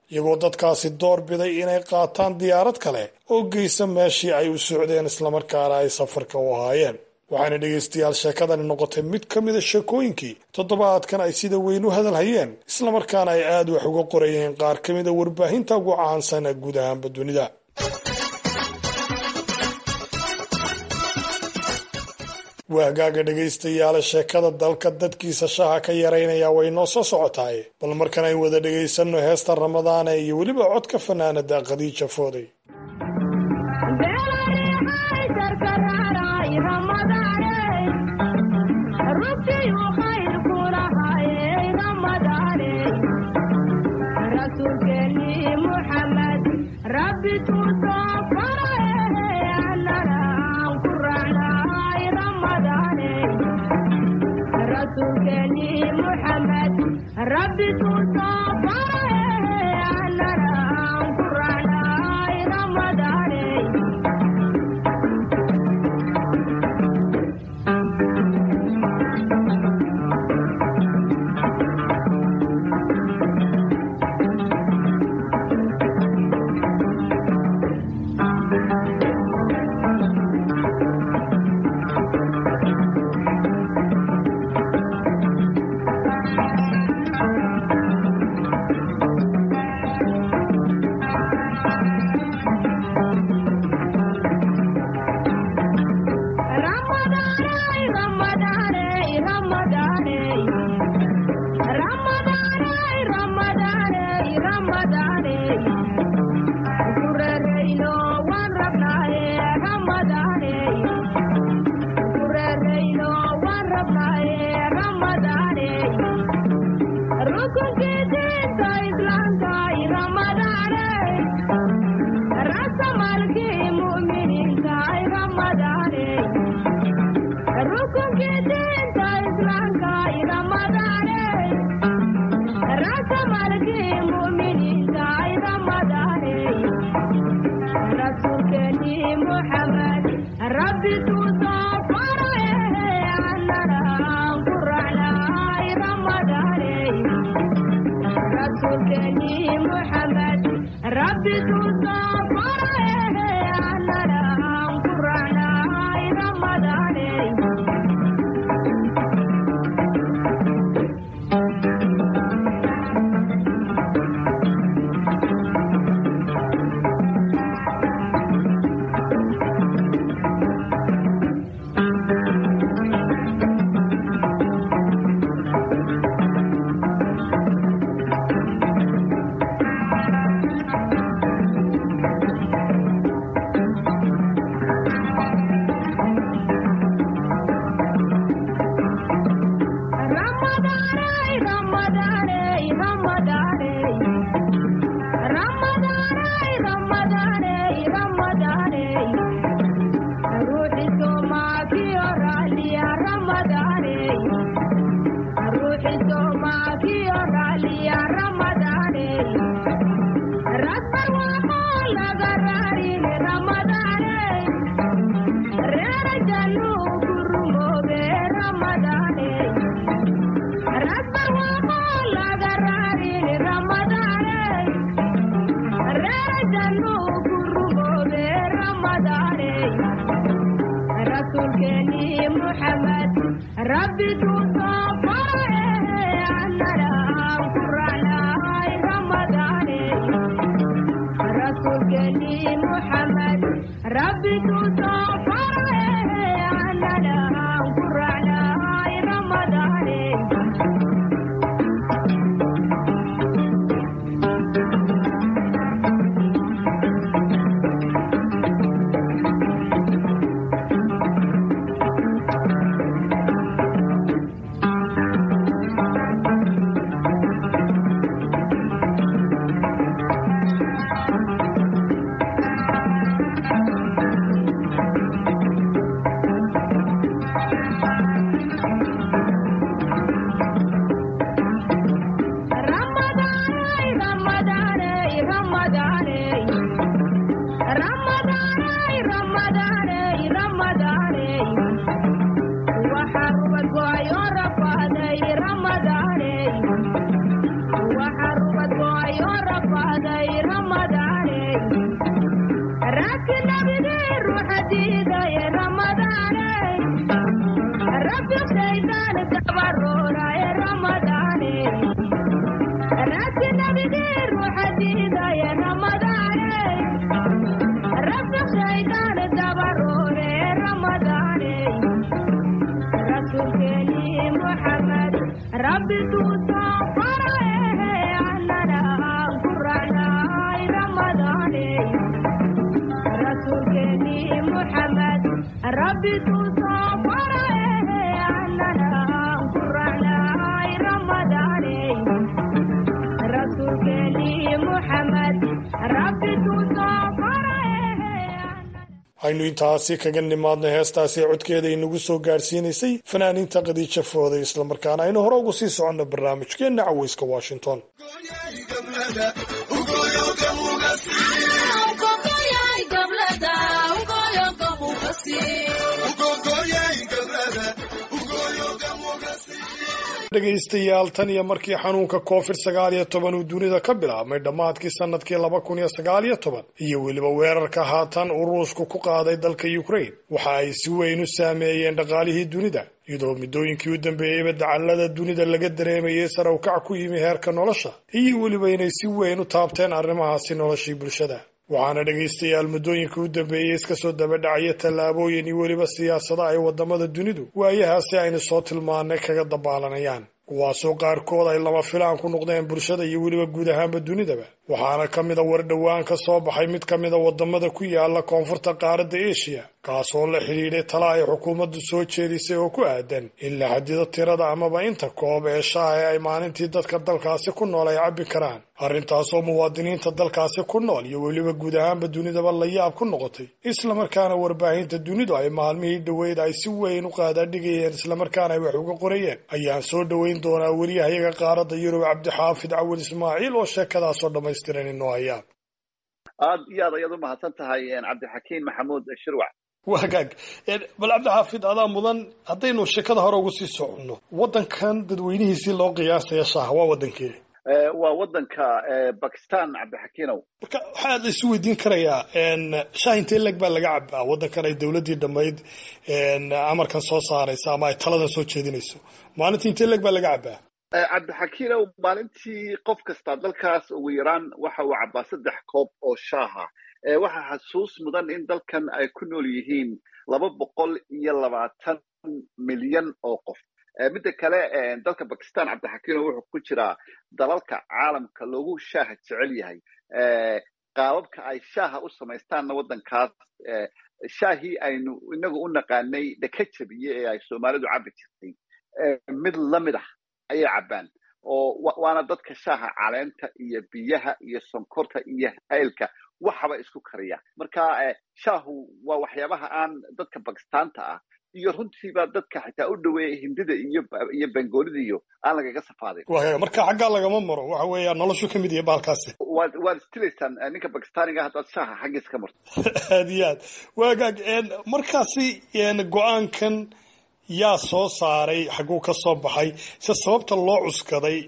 iyagoo dadkaasi door biday inay qaataan diyaarad kale oo geysa meeshii ay u socdeen islamarkaana ay safarka u ahaayeen waxaana dhegaystayaal sheekadani noqotay mid ka mida sheekooyinkii toddobaadkan ay sida weyn u hadalhayeen islamarkaana ay aad wax uga qorayeen qaar ka mida warbaahinta ugu caansan ee guud ahaanba dunida waagaaga dhegaystayaala sheekada dalka dadkiisa shaha ka yaraynaya way noo soo socotaay bal markan ay wada dhegaysanno heesta ramadaane iyo weliba codka fanaanada khadiija fooday aynu intaasi kaga nimaadno heestaasi codkeeda inagu soo gaadhsiinaysay fanaaniinta khadiija fooday islamarkaana aynu hore ugu sii soconno barnaamijkeenna caweyska washington dhegaystayaal tan iyo markii xanuunka covid sagaal iyo toban uu dunida ka bilaabmay dhammaadkii sanadkii laba kun iyo sagaal iyo toban iyo weliba weerarka haatan uu ruushku ku qaaday dalka ukraine waxa ay si weyn u saameeyeen dhaqaalihii dunida iyadoo muddooyinkii u dambeeyeyba dacallada dunida laga dareemayay sare u kac ku yimi heerka nolosha iyo weliba inay si weyn u taabteen arrimahaasi noloshii bulshada waxaana dhegaystayaal muddooyinkii u dambeeyey iska soo dabadhacaya tallaabooyin iyo weliba siyaasado ay waddamada dunidu waayahaasi aynu soo tilmaanay kaga dabaalanayaan kuwaasoo qaarkood ay lama filaan ku noqdeen bulshada iyo weliba guud ahaanba dunidaba waxaana ka mid a war dhowaan ka soo baxay mid ka mid a waddamada ku yaala koonfurta qaaradda eshiya kaasoo la xidhiidhay tala ay xukuumaddu soo jeedisay oo ku aadan in la xadido tirada amaba inta koob ee shaaha ee ay maalintii dadka dalkaasi ku nool ay cabbi karaan arrintaasoo muwaadiniinta dalkaasi ku nool iyo weliba guud ahaanba dunidaba la yaab ku noqotay islamarkaana warbaahinta dunidu ay maalmihii dhoweyd ay si weyn u qaadaadhigayeen islamarkaana ay wax uga qorayeen ayaan soo dhoweyn doonaa weriyahayaga qaaradda yurub cabdixaafid cawil ismaaciil oo sheekadaasoo dhammaystiran inoo hayaan aad iyo aad ayaad u mahadsan tahay cabdixakiin maxamuud shirwac wagaag bal cabdixaafid adaa mudan haddaynu sheekada hore ugu sii soconno waddankan dadweynihiisii loo qiyaasaya shaaha waa waddankee waa waddanka bakistan cabdixakiinow marka waxaa la isu weydiin karayaa shaah intee leg baa laga cabaa waddankan ay dowladdii dhammayd amarkan soo saaraysa ama ay taladan soo jeedinayso maalintii intee leg baa laga cabaa cabdixakiinow maalintii qof kasta dalkaas ugu yaraan waxa uu cabaa saddex koob oo shaaha waxaa xasuus mudan in dalkan ay ku nool yihiin laba boqol iyo labaatan milyan oo qof midda kale dalka bakistan cabdixakiinow wuxuu ku jiraa dalalka caalamka loogu shaaha jecel yahay qaababka ay shaaha u samaystaanna waddankaas shaahii aynu inagu u naqaanay dhaka jabiye ee ay soomaalidu cabbi jirtay mid lamid ah ayay cabbaan oo waana dadka shaaha caleenta iyo biyaha iyo sonkorta iyo haylka waxaba isku kariya marka shaahu waa waxyaabaha aan dadka bakistaanta ah iyo runtiiba dadka xitaa u dhoweeya hindida iyo iyo bengoolida iyo aan lagaga safaadin marka xaggaa lagama maro waxa weeya noloshu ka mid yahay bahalkaasi waad waad istilaysaan ninka bakistaaniga haddaad shaaha xaggiisa ka marto aad iyo aad waagaag markaasi go-aankan yaa soo saaray xagguu ka soo baxay se sababta loo cuskaday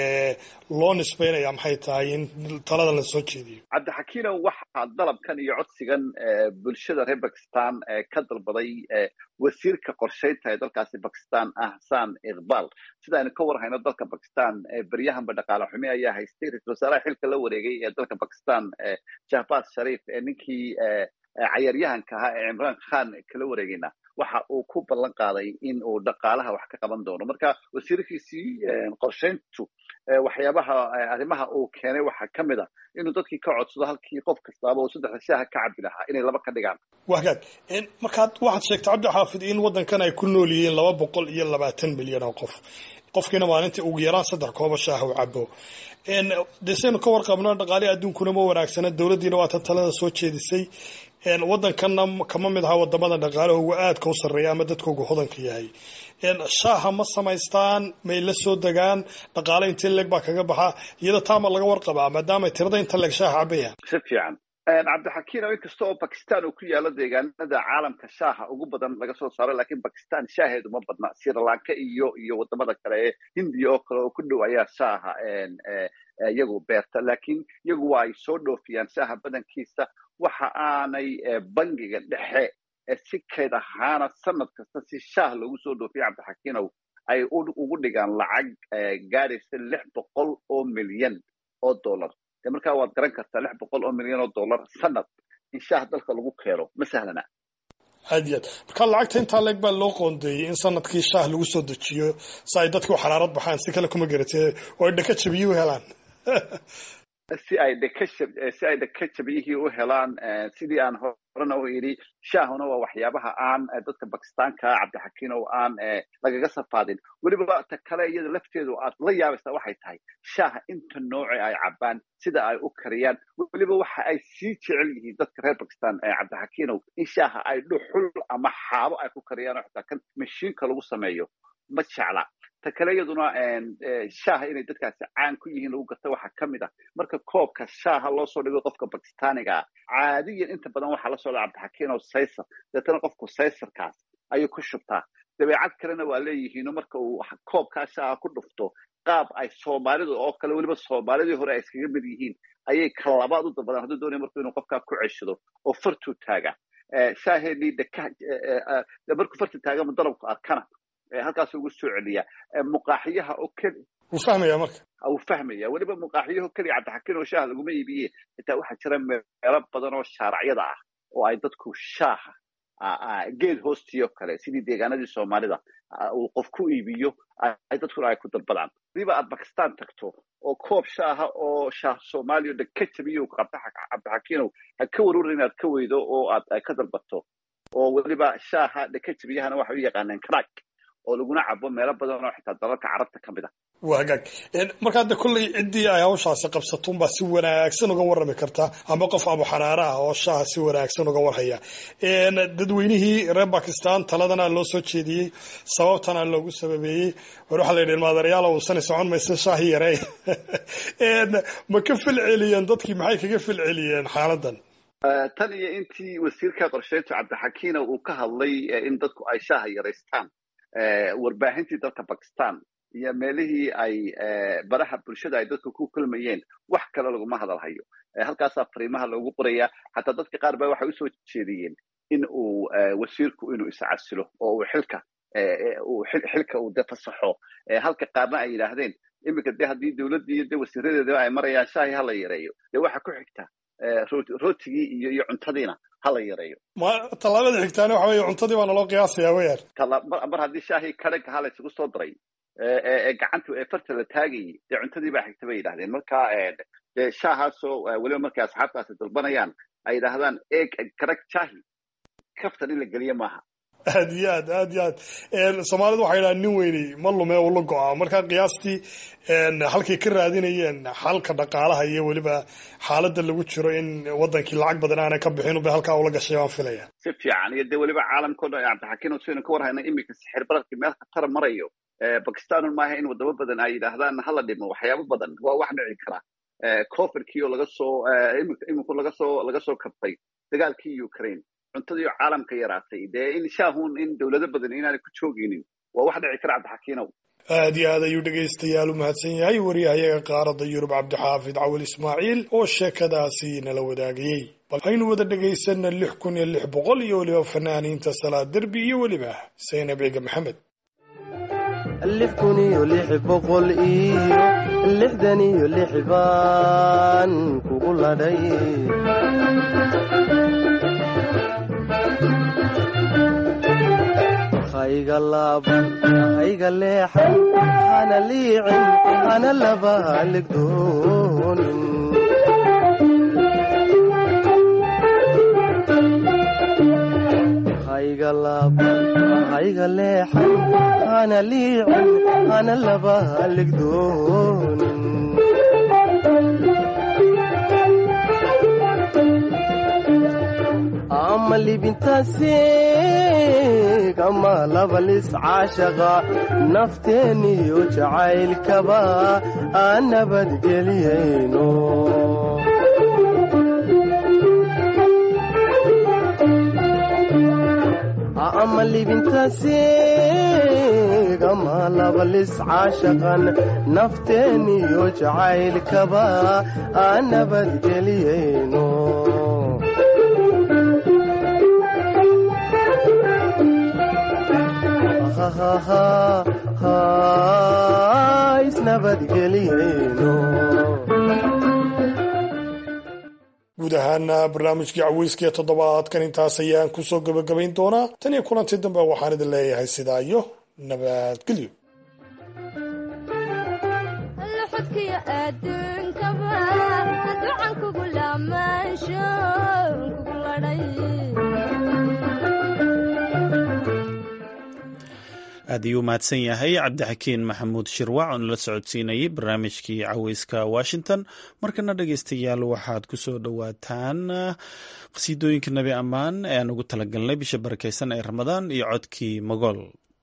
loo nisbaynaya maxay tahay in taladan la soo jeediyo cabdixakiinow waxaa dalabkan iyo codsigan bulshada reer bakistan ka dalbaday wasiirka qorshaynta ee dalkaasi bakistan ahsan iqbal sida aynu ka warhayno dalka bakistan beryahanba dhaqaale xumi ayaa haystay ra-isul wasaaraha xilka la wareegay ee dalka bakistan jahbaz sharif ee ninkii cayaaryahanka ahaa ee cimraan khan kala wareegayna waxa uu ku ballan qaaday in uu dhaqaalaha wax ka qaban doono marka wasiirkiisii qorshayntu waxyaabaha arrimaha uu keenay waxaa ka mid a inuu dadkii ka codsado halkii qof kastaaba uu saddexda shaaha ka cabbi lahaa inay laba ka dhigaan wagaag markaad waxaad sheegtay cabdixaafid in waddankan ay ku nool yihiin laba boqol iyo labaatan milyan oo qof qofkiina maalintii ugu yaraan saddex kooba shaaha u cabo de saynu ka warqabno dhaqaalihi adduunkuna ma wanaagsana dowladdiina waatan talada soo jeedisay waddankanna kama mid aha wadamada dhaqaalahooga aadka u sarreeya ama dadkooga hodanka yahay shaaha ma samaystaan may la soo degaan dhaqaale intee leeg baa kaga baxa iyada taama laga warqabaa maadaama tirada inta leeg shaaha cabayaan si fiican cabdixakiinow inkasta oo bakistan uu ku yaalo deegaanada caalamka shaaha ugu badan laga soo saaro lakiin bakistan shaaheedu ma badna sri lanka iyo iyo wadamada kale ee hindiya oo kale oo ku dhow ayaa shaaha iyagu beerta laakiin iyagu waa ay soo dhoofiyaan shaaha badankiisa waxa aanay bangiga dhexe si keyd ahaana sanad kasta si shaah loogu soo dhoofiya cabdixakiinow ay ugu dhigaan lacag gaadhaysa lix boqol oo milyan oo dollar de markaa waad garan kartaa lix boqol oo milyan oo dollar sanad in shaah dalka lagu keeno ma sahlana aad iyo aad marka lacagta intaa leeg baa loo qoondeeyey in sanadkii shaah lagu soo dejiyo si ay dadku xaraarad baxaan si kale kuma garatee oo ay dhaka jabiyo u helaan si ay dhaka si ay dhaka jabiyihii u helaan sidii aan horena u idhi shaahuna waa waxyaabaha aan dadka bakistaanka cabdixakiin oo aan lagaga safaadin weliba ta kale iyada lafteedu aad la yaabaysaa waxay tahay shaaha inta nooce ay cabaan sida ay u kariyaan weliba waxa ay sii jecel yihiin dadka reer bakistan cabdixakiinow in shaaha ay dhuxul ama xaabo ay ku kariyaan oo xitaa kan mashiinka lagu sameeyo ma jecla ta kale iyaduna shaaha inay dadkaasi caan ku yihiin lagu garta waxaa ka mid ah marka koobka shaaha loo soo dhigo qofka bakistaaniga ah caadiyan inta badan waxaa la socda cabdixakiin oo saysar deetana qofku saysarkaas ayuu ku shubtaa dabeecad kalena waa leeyihiino marka uu koobkaa shaaha ku dhufto qaab ay soomaalidu oo kale weliba soomaalidii hore ay iskaga mid yihiin ayay ka labaad u dalbadaan hadduu doonaya marku inuu qofkaa ku ceshado oo fartuu taaga shaaheenii deka markuu farta taagama dalabku arkana halkaas ugu soo celiya muqaaxiyaha oo keli wuu fahmaya marka wuu fahmaya weliba muqaaxiyaho keliya cabdixakiin oo shaaha laguma iibiye xitaa waxaa jira meelo badan oo shaaracyada ah oo ay dadku shaaha geed hoostii oo kale sidii deegaanadii soomaalida uu qof ku iibiyo ay dadkuna ay ku dalbadaan hadiiba aad bakistan tagto oo koob shaaha oo shaah soomaaliya dhan ka jabiyo cabdixakiinow ha ka warwar inaad ka weydo oo aad ka dalbato oo weliba shaaha dhaka jabiyahana waxa u yaqaaneen crack oo laguna cabo meelo badan oo xitaa dalalka carabta ka mid a waa hagaag marka hadda kolley ciddii ay hawshaasi qabsato unbaa si wanaagsan uga warrami kartaa ama qof abu xaraare ah oo shaaha si wanaagsan uga warhaya dadweynihii reer bakistan taladana loo soo jeediyey sababtana loogu sababeeyey war waxaa la yidhi ilmaadareyaal uusani socon maysa shaahi yarey ma ka filceliyeen dadkii maxay kaga filceliyeen xaaladan tan iyo intii wasiirka qorsheyntu cabdixakiina uu ka hadlay in dadku ay shaaha yaraystaan warbaahintii dalka bakistan iyo meelihii ay baraha bulshada ay dadku ku kulmayeen wax kale laguma hadalhayo halkaasaa fariimaha loogu qorayaa xataa dadka qaar ba waxay usoo jeediyeen in uu wasiirku inuu iscasilo oo uu xilka xilka uu de fasaxo halka qaarna ay yidhaahdeen iminka de haddii dowladdii iyo de wasiiradeedaba ay marayaan shaahi hala yareeyo dee waxa ku xigta rootigii iyo iyo cuntadiina hala yareeyo ma tallaabada xigtaana waxa weeye cuntadii baa naloo qiyaasayaa weyaan mar haddii shaahii kadhaga hala isugu soo daray ee gacanta ee farta la taagayay dee cuntadii baa xigta bay yidhahdeen marka dee shaahaasoo weliba markay asxaabtaasi dalbanayaan ay yidhaahdaan eeg kadhag shaahi kaftan in la geliyo maaha aad iyo aad aad iyo aad soomaalidu waxay yidhaha nin weyney ma lume ula go-a marka qiyaastii halkay ka raadinayeen xalka dhaqaalaha iyo weliba xaaladda lagu jiro in wadankii lacag badan aanay ka bixin bay halkaa ula gashay baan filaya si fiican iyo dee weliba caalamkao dhan cabdixakiin saynu ka warhayna iminka sixir bararkii meel khatara marayo bakistanun maaha in wadamo badan ay yidhaahdaan hala dhimo waxyaabo badan waa wax dhici kara coverkii oo laga soo iminku laga soo laga soo kabtay dagaalkii ukraine cuntadii caalamka yaraatay dee in shaahun in dowlado badan inaanay ku joogaynin waa wax dhici kara cabdixakiinow aad iyo aad ayuu dhegaystayaal u mahadsan yahay wariyahayaga qaaradda yurub cabdixaafid cawil ismaaciil oo sheekadaasi nala wadaagayey bal aynu wada dhagaysana lix kun iyo lix boqol iyo weliba fanaaniinta salaad derbi iyo weliba saynab ciga maxamed lix kun iyo lix boqol iyo lixdan iyo lix baan kugu ladhay hayga laaban hayga leexan hana liicin hana laba haligdoonin hayga laaban hayga leexan hana liicin hana laba haligdoonin ama libintaasiig ama labalis caashaqa nafteeniyo jacaylkaba aan nabadgeliyayno ama libintaasiig igama labalis caashaqan nafteeniyo jacaylkaba aan nabadgeliyayno isnabadgeliyayno guud ahaana barnaamijkii caweyskiiyo toddobaadkan intaas ayaan kusoo gebagabayn doonaa tan iyo kulantii dambe waxaan idin leeyahay sidaa iyo nabadgelyo aad ayuu mahadsan yahay cabdixakiin maxamuud shirwac oo nala socodsiinayay barnaamijkii caweyska washington markana dhegeystayaal waxaad ku soo dhowaataan qhasiidooyinka nebi ammaan ee aan ugu talagalnay bisha barakeysan ee ramadaan iyo codkii mogool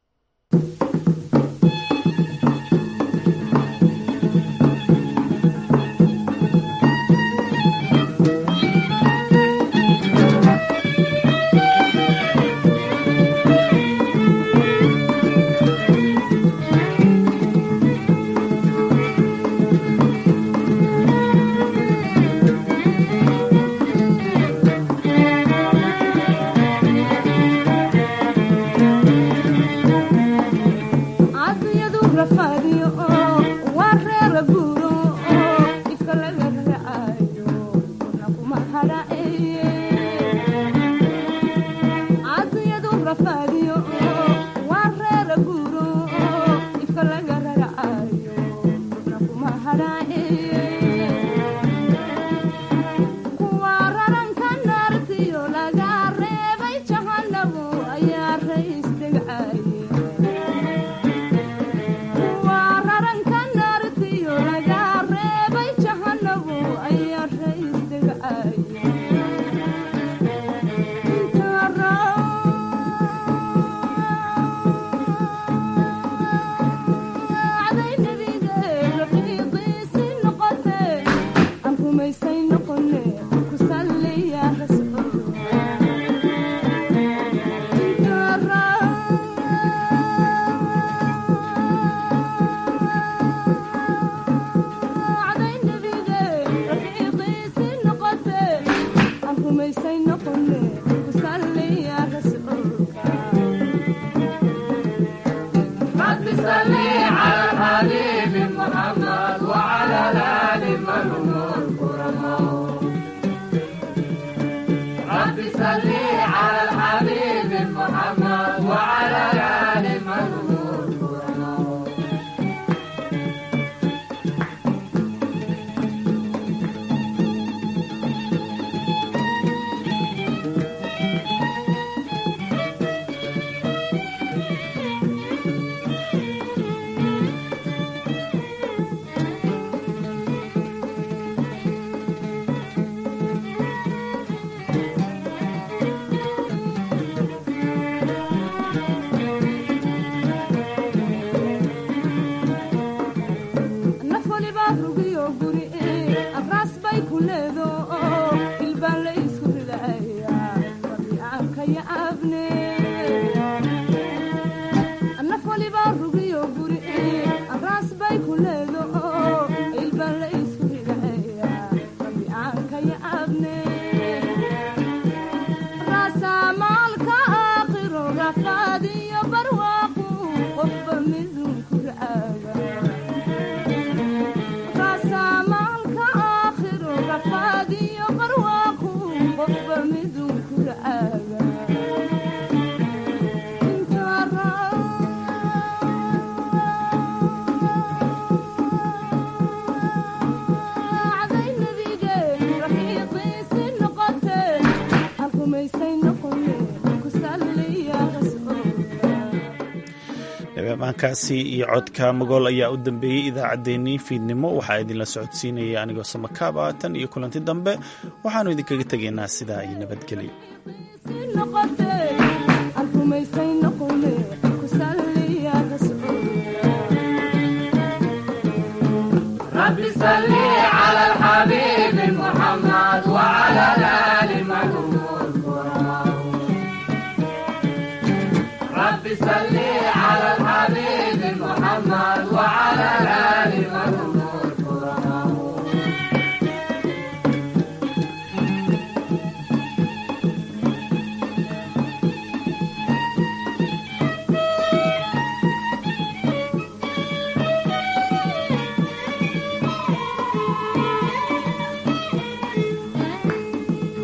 amaankaasi iyo codka magool ayaa u dambeeyey idaacaddeenii fiidnimo waxaa idinla socodsiinaya anigoo samakaab ah tan iyo kulanti dambe waxaannu idinkaga tegaynaa sidaa iyo nabadgelyo rabbi salli